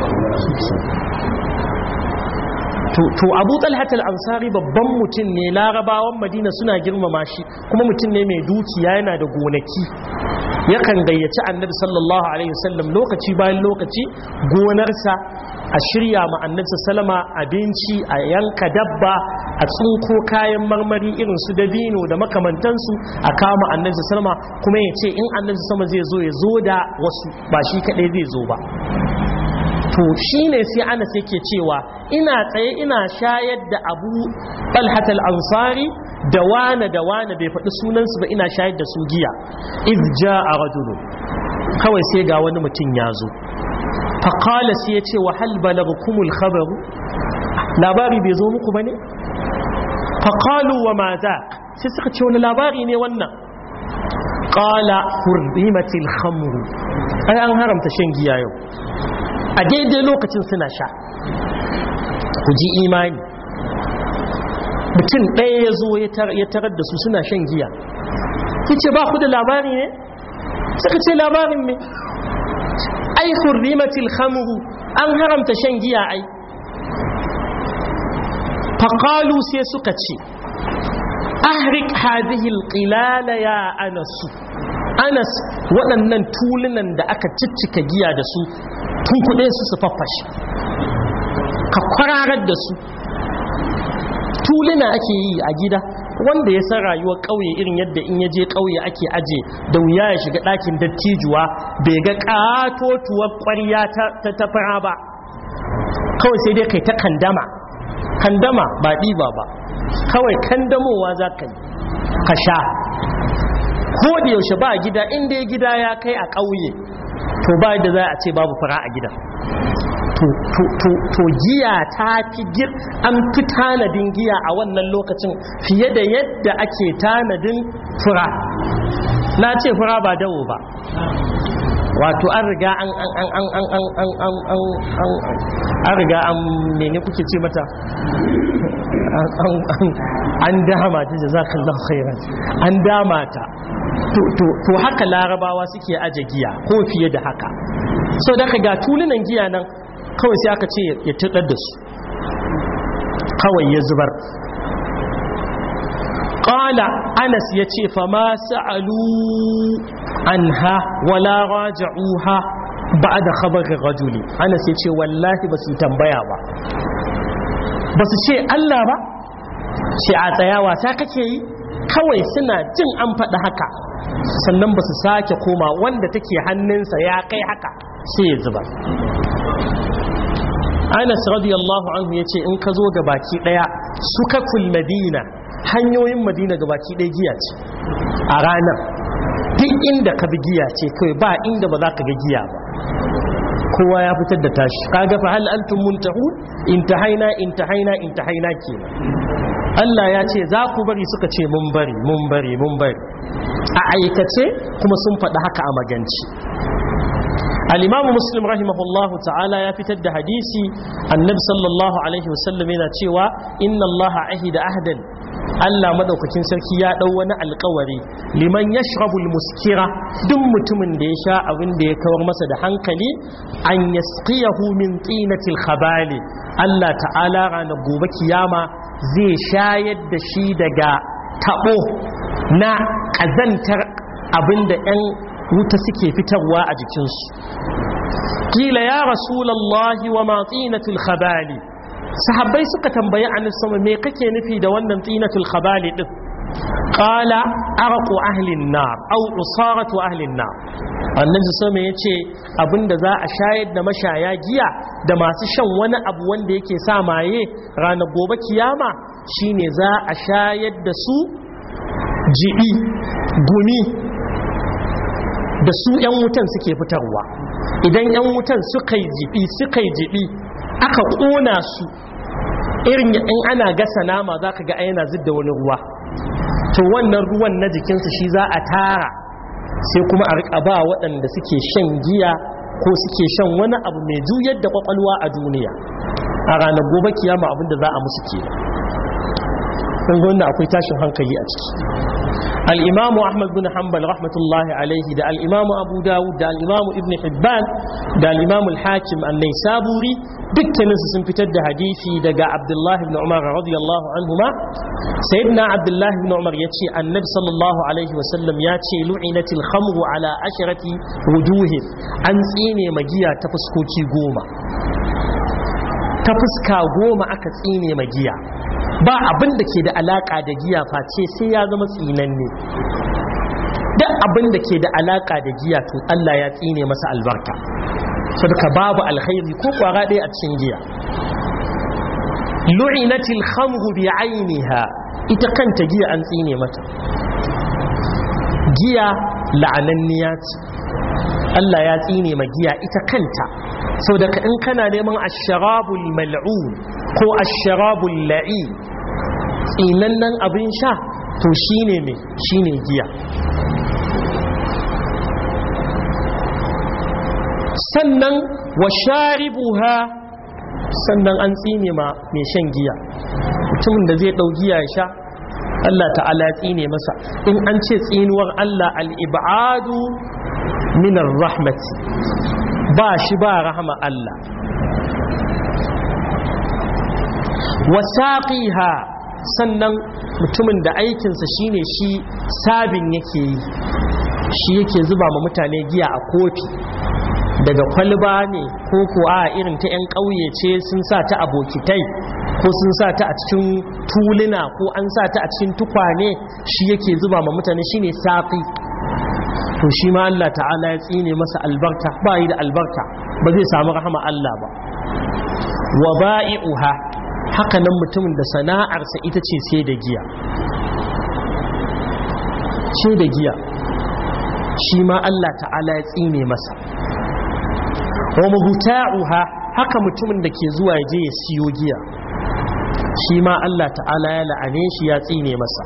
to abu talhatal ansari babban mutum ne larabawan madina suna girmama shi kuma mutum ne mai dukiya yana da gonaki yakan gayyaci annabi sallallahu alaihi wasallam lokaci bayan lokaci gonarsa a shirya ma annabi sallama abinci a yanka dabba a tsinko kayan marmari irin su dabino da makamantansu a kama annabi sallama kuma ya ce in annabi sallama zai zo ya zo da wasu ba shi kadai zai zo ba to shine sai anas yake cewa ina tsaye ina shayar da abu talhat al-ansari da wane da wane bai faɗi sunansu ba ina shayar da su giya iz ja'a rajulun kawai sai ga wani mutum ya zo faƙala sai ya ce wa hal balagkumul khabaru labari bai zo muku bane faƙalu wa ma za sai suka ce wani labari ne wannan ƙala hurrimatil khamru ai an haramta shan giya yau a daidai lokacin suna sha ku ji imani mutum ɗaya ya zo ya tarar da su suna shan giya ya ce ba ku da labari ne suka ce labarin ne ai hurrimatil khamru an haramta shan giya ai faƙalu sai suka ce ahrik hadhihi alqilala ya anasu anas waɗannan tulunan da aka ciccika giya da su tun kuɗe su su faffashe ka kwararar da su tuluna ake yi a gida wanda ya san rayuwar ƙauye irin yadda in ya je ƙauye ake aje da wuya ya shiga ɗakin dattijuwa bai ga ƙatotuwar ƙwarya ta tafara ba kawai sai dai kai ta kandama kandama ba ɗiba ba kawai kandamowa za ka yi ka sha ko da yaushe ba gida inda ya gida ya kai a ƙauye to ba da za a ce babu fara a gida to giya ta fi gir an fi tanadin giya a wannan lokacin fiye da yadda ake tanadin fura na ce fura ba dawo ba wato an riga an an an an an an an an an an an riga an mene kuke ce mata an dama ta jazakallahu khairan an dama ta to haka larabawa suke aje giya ko fiye da haka so da ga tulunan giya nan kawai sai aka ce ya tudar da su kawai ya zubar qala anas yace fa ma sa'alu anha wala raja'uha ba'da khabar rajuli anas yace wallahi basu tambaya ba basu ce Allah ba ce a tsayawa ta kake yi kawai suna jin an faɗi haka sannan ba su sake koma wanda take hannunsa ya kai haka sai ya zuba anas radiyallahu anhu ya ce in ka zo ga baki ɗaya suka madina hanyoyin madina ga baki ɗaya giya ce a ranar duk inda ka bi giya ce kawai ba inda ba za ka ga giya ba kowa ya fitar da tashi kaga fa hal antum muntahun intahaina intahaina intahaina kenan Allah ya ce za ku bari suka ce mun bari mun bari mun bari a aikace kuma sun faɗi haka a maganci al-imamu muslim rahimahullahu ta'ala ya fitar da hadisi annabi sallallahu alaihi wasallam yana cewa inna allaha ahida ahdan Allah madaukakin sarki ya dau wani alkawari liman yashrabul muskira duk mutumin da ya sha abin da ya kawar masa da hankali an yasqiyahu min tinatil khabali Allah ta'ala ranar gobe kiyama zai shayar da shi daga tabo na kazantar abin da 'yan wuta suke fitarwa a jikinsu kila ya rasulallahi wa ma tinatul khabali sahabbai suka tambayi annabi sama me kake nufi da wannan tinatul khabali din qala arqu ahli an-nar aw usaratu ahli an-nar annabi sama yace abinda za a shayar da mashaya giya da masu shan wani abu wanda yake sa maye ranar gobe kiyama shine za a shayar da su jibi gumi da su 'yan wutan suke fitarwa idan 'yan wutan suka yi jibi suka yi jibi aka ƙona su irin in ana gasa nama za ka ga yana zidda wani ruwa to wannan ruwan na jikinsu shi za a tara sai kuma a riƙa ba waɗanda suke shan giya ko suke shan wani abu mai juyar da ƙwaƙwalwa a duniya a ranar gobe kiyama abin da za a musu ke kun gwanda akwai tashin hankali a ciki al'imamu ahmad bin hanbal rahmatullahi alaihi da al'imamu abu dawud da al'imamu ibn hibban da al'imamu al-hakim annai saburi dukkaninsu sun fitar da hadisi daga abdullahi ibn umar radiyallahu anhuma sayyidina abdullahi ibn umar ya ce annabi sallallahu alaihi wasallam ya ce lu'inatil khamru ala asharati wujuhin an tsine magiya ta fuskoki goma ta fuska goma aka tsine magiya ba abin da ke da alaka da giya face sai ya zama tsinanne duk abin da ke da alaka da giya to Allah ya tsine masa albarka saboda babu alkhairi ko kwara ɗaya a cikin giya lu'inatil khamru bi ainiha ita kanta giya an tsine mata giya la'ananniya ce Allah ya tsine ma giya ita kanta sau da in kana neman asharabul mal'un ko asharabul la'i tsinannen abin sha to shine mai shine giya sannan wa sharibuha sannan an tsine ma mai shan giya mutumin da zai ɗau giya ya sha Allah ta'ala tsine masa in an ce tsinuwar Allah al'ibadu minar rahmati ba shi ba rahama Allah wasaƙiha sannan mutumin da aikinsa shine shi sabin yake yi shi yake zuba ma mutane giya a kofi daga kwalba ne ko ko a irin ta 'yan ƙauye ce sun sa ta a bokitai ko sun sa ta a cikin tuluna ko an sa ta a cikin tukwane shi yake zuba ma mutane shine saƙi to shi ma Allah ta'ala ya tsine masa albarka ba yi da albarka ba zai samu rahama Allah ba wa ba'i'uha haka nan mutumin da sana'arsa ita ce sai da giya sai da giya shi ma Allah ta'ala ya tsine masa wa mubta'uha haka mutumin da ke zuwa je ya siyo giya shi ma Allah ta'ala ya la'ane shi ya tsine masa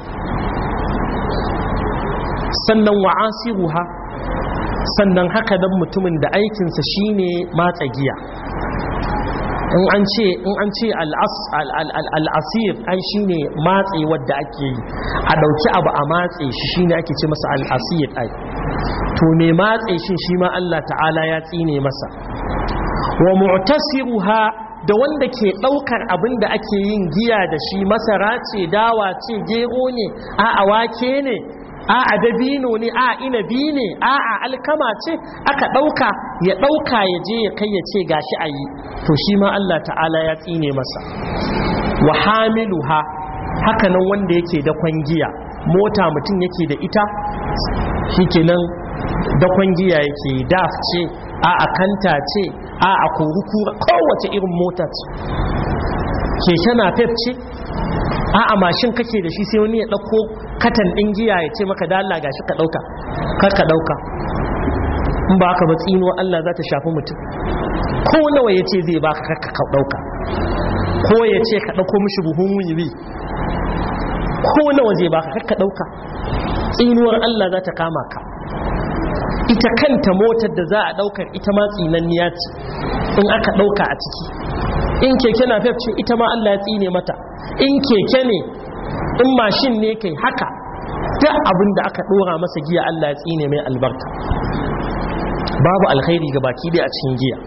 sannan wa'asiruha sannan haka dan mutumin da aikinsa shine matsa giya in an ce in an ce al'asir ai shine matse wadda ake yi a dauki abu a matse shi shine ake ce masa al'asir ai to me matse shi shi ma Allah ta'ala ya tsine masa wa mu'tasiruha da wanda ke daukar abin da ake yin giya da shi masara ce dawa ce gero ne a awake ne a a dabino ne a inabi ne a a alkama ce aka dauka ya dauka ya je ya kai ya ce gashi a yi to shi ma Allah ta'ala ya tsine masa wa hamiluha haka nan wanda yake da kwangiya mota mutum yake da ita shikenan da kwangiya yake daf ce a a kanta ce a a kurukura kowace irin mota ce keke na pep ce a a mashin kake da shi sai wani ya ɗauko katan ɗin giya ya ce maka dala gashi ka ɗauka kar ka ɗauka in ba ka ba tsinuwa Allah za ta shafi mutum ko nawa ya ce zai baka kar ka ɗauka ko ya ce ka ɗauko mishi buhun wiwi ko nawa zai baka kar ka ɗauka tsinuwar Allah za ta kama ka ita kanta motar da za a ɗaukar ita ma tsinanniya ce in aka ɗauka a ciki in keke na ce ita ma Allah ya tsine mata in keke ne in mashin ne kai haka duk abin da aka dora masa giya Allah ya tsine mai albarka babu alkhairi ga baki dai a cikin giya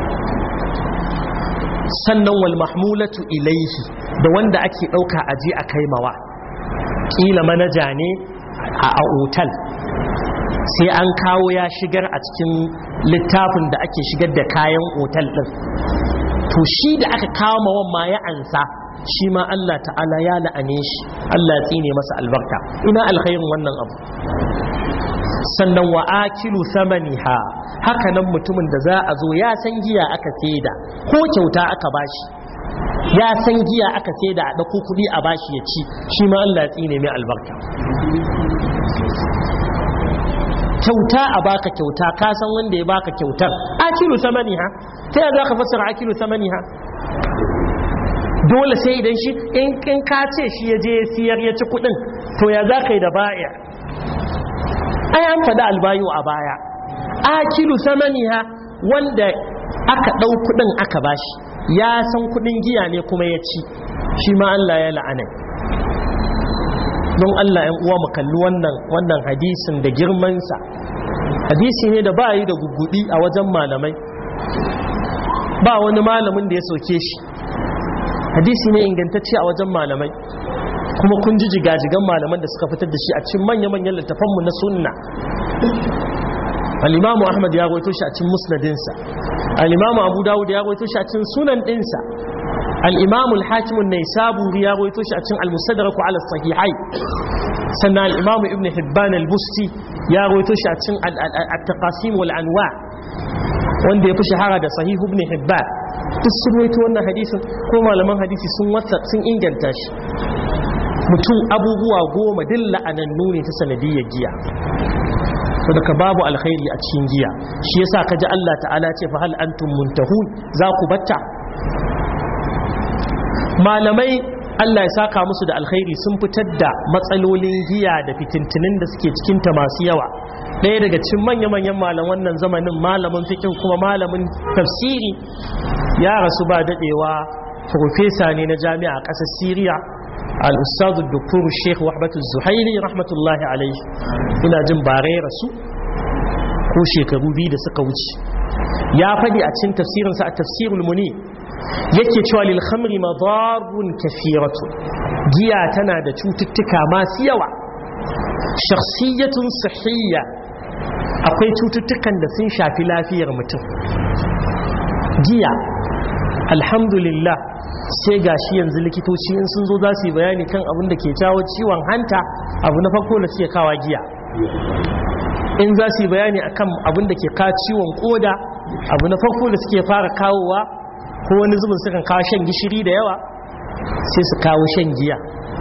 sannan wal mahmulatu ilaihi da wanda ake dauka aje a kaimawa kila manaja ne a otal sai an kawo ya shigar a cikin littafin da ake shigar da kayan otal din to shi da aka kawo mawan ma ya ansa shi ma Allah ta'ala ya la'ane shi Allah ya tsine masa albarka ina alkhairin wannan abu sannan wa akilu thamaniha haka nan mutumin da za a zo ya san giya aka saida ko kyauta aka bashi ya san giya aka saida a dauko kudi a bashi ya ci shi ma Allah ya tsine mai albarka kyauta a baka kyauta ka san wanda ya baka kyautar akilu thamaniha ta yaya zaka fassara akilu thamaniha dole sai idan shi in ka ce shi ya je siyar ya ci kudin to ya za ka yi da baya ai an faɗi albayu a baya akilu samaniha wanda aka ɗau kudin aka bashi ya san kudin giya ne kuma ya ci shi ma Allah ya la'ana don Allah ‘yan uwa mu kalli wannan wannan hadisin da girmansa hadisi ne da ba yi da gugudi a wajen malamai ba wani malamin da ya soke shi hadisi ne ingantacce a wajen malamai kuma kun ji jigajigan malaman da suka fitar da shi a cikin manya-manyan littafanmu na sunna al-imamu ahmad ya rawaito shi a cikin musnadinsa al-imamu abu dawud ya rawaito shi a cikin sunan dinsa al-imamu al-hakim an-naisaburi ya rawaito shi a cikin al-mustadrak ala sahihai sannan al-imamu ibn hibban al-busti ya rawaito shi a cikin at-taqasim wal anwa wanda ya fi shahara da sahihu ibn hibban duk sun waito wannan hadisin ko malaman hadisi sun wasa sun inganta shi mutum abubuwa goma din la'anannu ne ta sanadiyyar giya to daga babu alkhairi a cikin giya shi yasa kaji Allah ta'ala ce fa hal antum muntahun za ku batta malamai Allah ya saka musu da alkhairi sun fitar da matsalolin giya da fitintunin da suke cikinta masu yawa ɗaya daga cikin manya-manyan malam wannan zamanin malamin fikin kuma malamin tafsiri ya rasu ba daɗewa profesa ne na jami'a a ƙasar siriya al-ustadu doktor sheikh wahbatu zuhairi rahmatullahi alaihi ina jin bare rasu ko shekaru biyu da suka wuce ya faɗi a cikin tafsirinsa a tafsirul muni yake cewa lil khamri madarun kathiratu giya tana da cututtuka masu yawa shakhsiyatun sahiyya akwai cututtukan da sun shafi lafiyar mutum giya alhamdulillah sai gashi yanzu likitoci in sun zo za su yi bayani kan abin da ke jawo ciwon hanta abu na farko da suke kawa giya in za su yi bayani akan abin da ke kawo ciwon koda abu na farko da suke fara kawowa ko wani zubin sukan kawo shan gishiri da yawa sai su kawo shan giya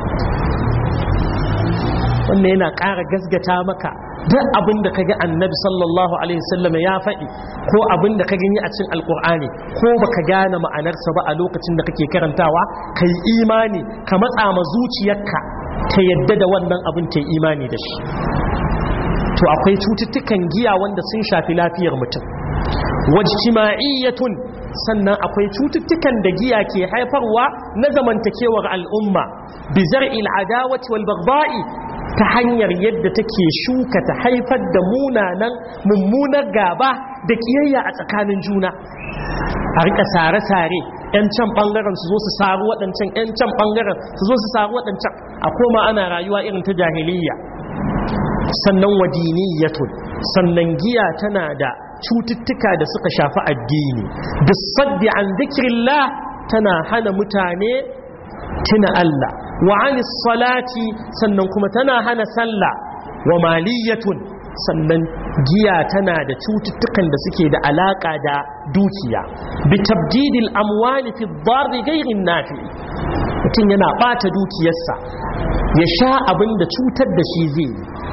wannan yana ƙara gasgata maka duk abin da ka ga annabi sallallahu alaihi wasallam ya faɗi ko abin da ka gani a cikin alkur'ani ko baka gane ma'anarsa ba a lokacin da kake karantawa ka yi imani ka matsa ma zuciyarka ta yadda da wannan abin ta yi imani da shi to akwai cututtukan giya wanda sun shafi lafiyar mutum wajtima'iyyatun sannan akwai cututtukan da giya ke haifarwa na zamantakewar al'umma bi zar'il adawati wal baghdha'i ta hanyar yadda take shuka ta haifar da munanan mummunar gaba da kiyayya a tsakanin juna a rika sare-sare yan can bangaren su zo su saru waɗancan yan can bangaren su zo su saru waɗancan a koma ana rayuwa irin ta jahiliyya sannan wadiniyatun sannan giya tana da cututtuka da suka shafi addini bisaddi an zikirillah tana hana mutane tuna Allah wa anis salati sannan kuma tana hana sallah wa maliyatun sannan giya tana da cututtukan da suke da alaka da dukiya bi tabdidil amwali fi dharri ghairin nafi mutum yana bata dukiyarsa ya sha abin da cutar da shi zai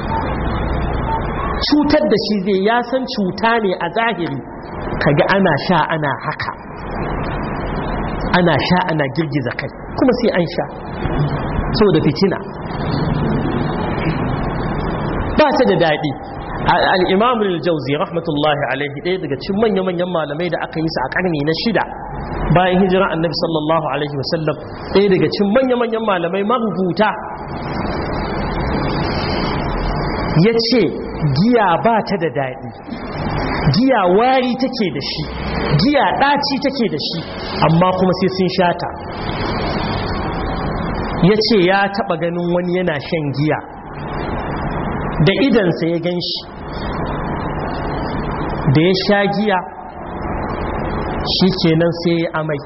cutar da shi zai ya san cuta ne a zahiri kaga ana sha ana haka ana sha ana girgiza kai kuma sai an sha so da fitina ba ta da daɗi al'imam al-jauzi rahmatullahi alaihi ɗaya daga cikin manya-manyan malamai da aka yi su a ƙarni na shida bayan hijira annabi sallallahu alaihi wasallam ɗaya daga cikin manya-manyan malamai marubuta ya ce giya ba ta da daɗi giya wari take da shi giya ɗaci take da shi amma kuma sai sun shata ya ce ya taɓa ganin wani yana shan giya da idansa ya gan shi da ya sha giya shi kenan sai ya amai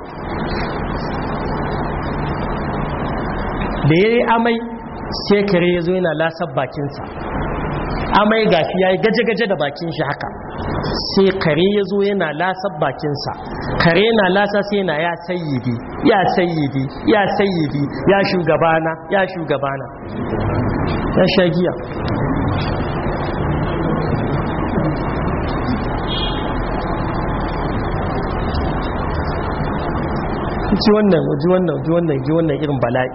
da ya yi amai sai kare ya zo yana lasar bakinsa amai gashi ya yi gaje-gaje da bakin shi haka sai kare ya zo yana lasar bakinsa kare na lasa sai yana ya sayyidi ya sayyidi ya sayyidi ya shugabana ya shugabana ya sha giya ji wannan ji wannan ji wannan ji wannan irin bala'i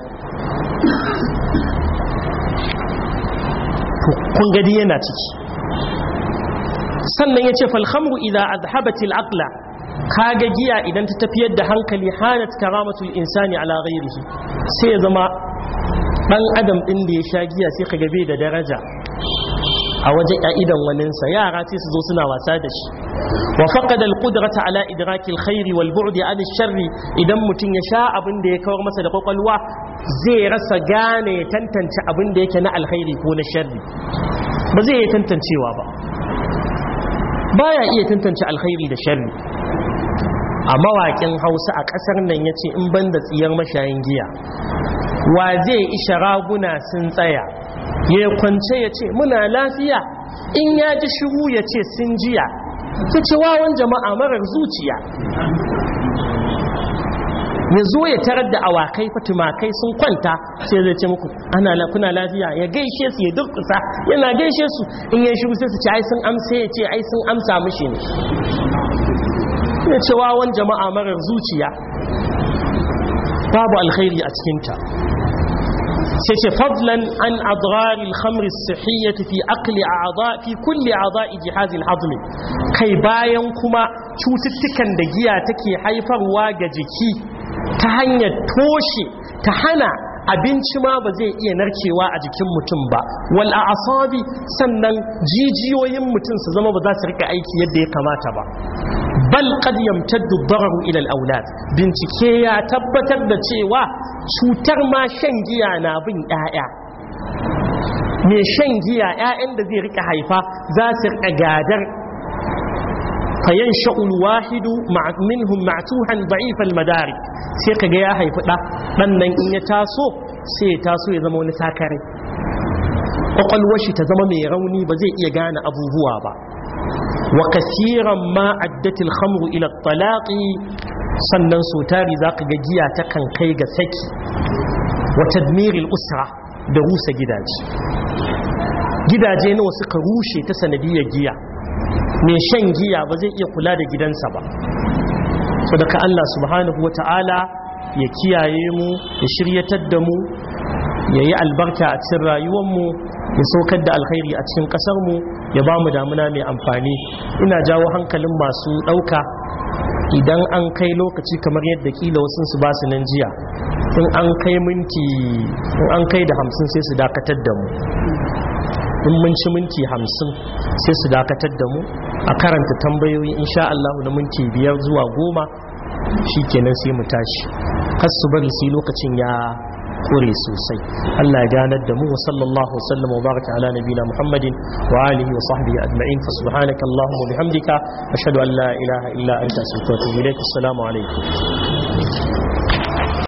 kun gadi yana ciki sannan ya ce falhamru idan azhabatil aqla kaga giya idan ta tafiyar da hankali hanat karamatul insani ala ghairihi sai ya zama dan adam din da ya sha giya sai kaga bai da daraja a wajen idan waninsa yara sai su zo suna wasa da shi wa faqada al-qudrata ala idraki al-khairi wal bu'di an sharri idan mutun ya sha abin da ya kawar masa da kwakwalwa zai rasa gane ya tantance abin da yake na alkhairi ko na sharri ba zai iya tantancewa ba baya iya tantance alkhairi da sharri a mawaƙin hausa a ƙasar nan ya ce in ban da tsiyar mashayin giya wa zai isha raguna sun tsaya ya kwance ya ce muna lafiya in ya ji shiru ya ce sun jiya ta ce wawan jama'a marar zuciya ya zo ya tarar da awakai fatimakai sun kwanta sai zai ce muku ana kuna lafiya ya gaishe su ya durkusa yana gaishe su in ya shiru sai su ce ai sun amsa ya ce ai sun amsa mishi ne ya ce wawan jama'a marar zuciya babu alkhairi a cikinta sai ce fadlan an adraril khamri sihiyyati fi aqli a'dha fi kulli a'dha'i jihazil hazmi kai bayan kuma cututtukan da giya take haifarwa ga jiki ta hanyar toshe ta hana abinci ma ba zai iya narkewa a jikin mutum ba wal a'sabi sannan jijiyoyin mutum su zama ba za su rika aiki yadda ya kamata ba bal qad yamtaddu dararu ila al aulad bincike ya tabbatar da cewa cutar ma shan giya na bin ƴaƴa me shan giya ƴaƴan da zai rika haifa za su rika gadar fayansha wahidu minhum ma'tuhan da'if al madari sai kaga ya haifi da dan nan in ya taso sai ya taso ya zama wani sakare kwakwalwar shi ta zama mai rauni ba zai iya gane abubuwa ba wa kasiran ma addatil khamru ila talaqi sannan so tari zaka ga giya ta kan kai ga saki wa tadmiril usra da rusa gidaje gidaje nawa suka rushe ta sanadiyar giya mai shan giya ba zai iya kula da gidansa ba sadaka Allah subhanahu wa ta'ala ya kiyaye mu ya shiryatar da mu ya yi albarka a cikin rayuwarmu ya saukar da alkhairi a cikin ƙasarmu ya ba mu damuna mai amfani ina jawo hankalin masu ɗauka idan an kai lokaci kamar yadda kila wasu su ba su nan jiya in an kai minti in an kai da hamsin sai su dakatar da mu in mun ci minti hamsin sai su dakatar da mu a karanta tambayoyi insha Allah na minti biyar zuwa goma shi kenan sai mu tashi kas su bari sai lokacin ya kure sosai Allah ya ganar da mu wa sallallahu wasallam wa baraka ala nabina Muhammadin wa alihi wa sahbihi ajma'in fa subhanaka allahumma wa bihamdika ashhadu an la ilaha illa anta astaghfiruka wa atubu ilaik assalamu alaikum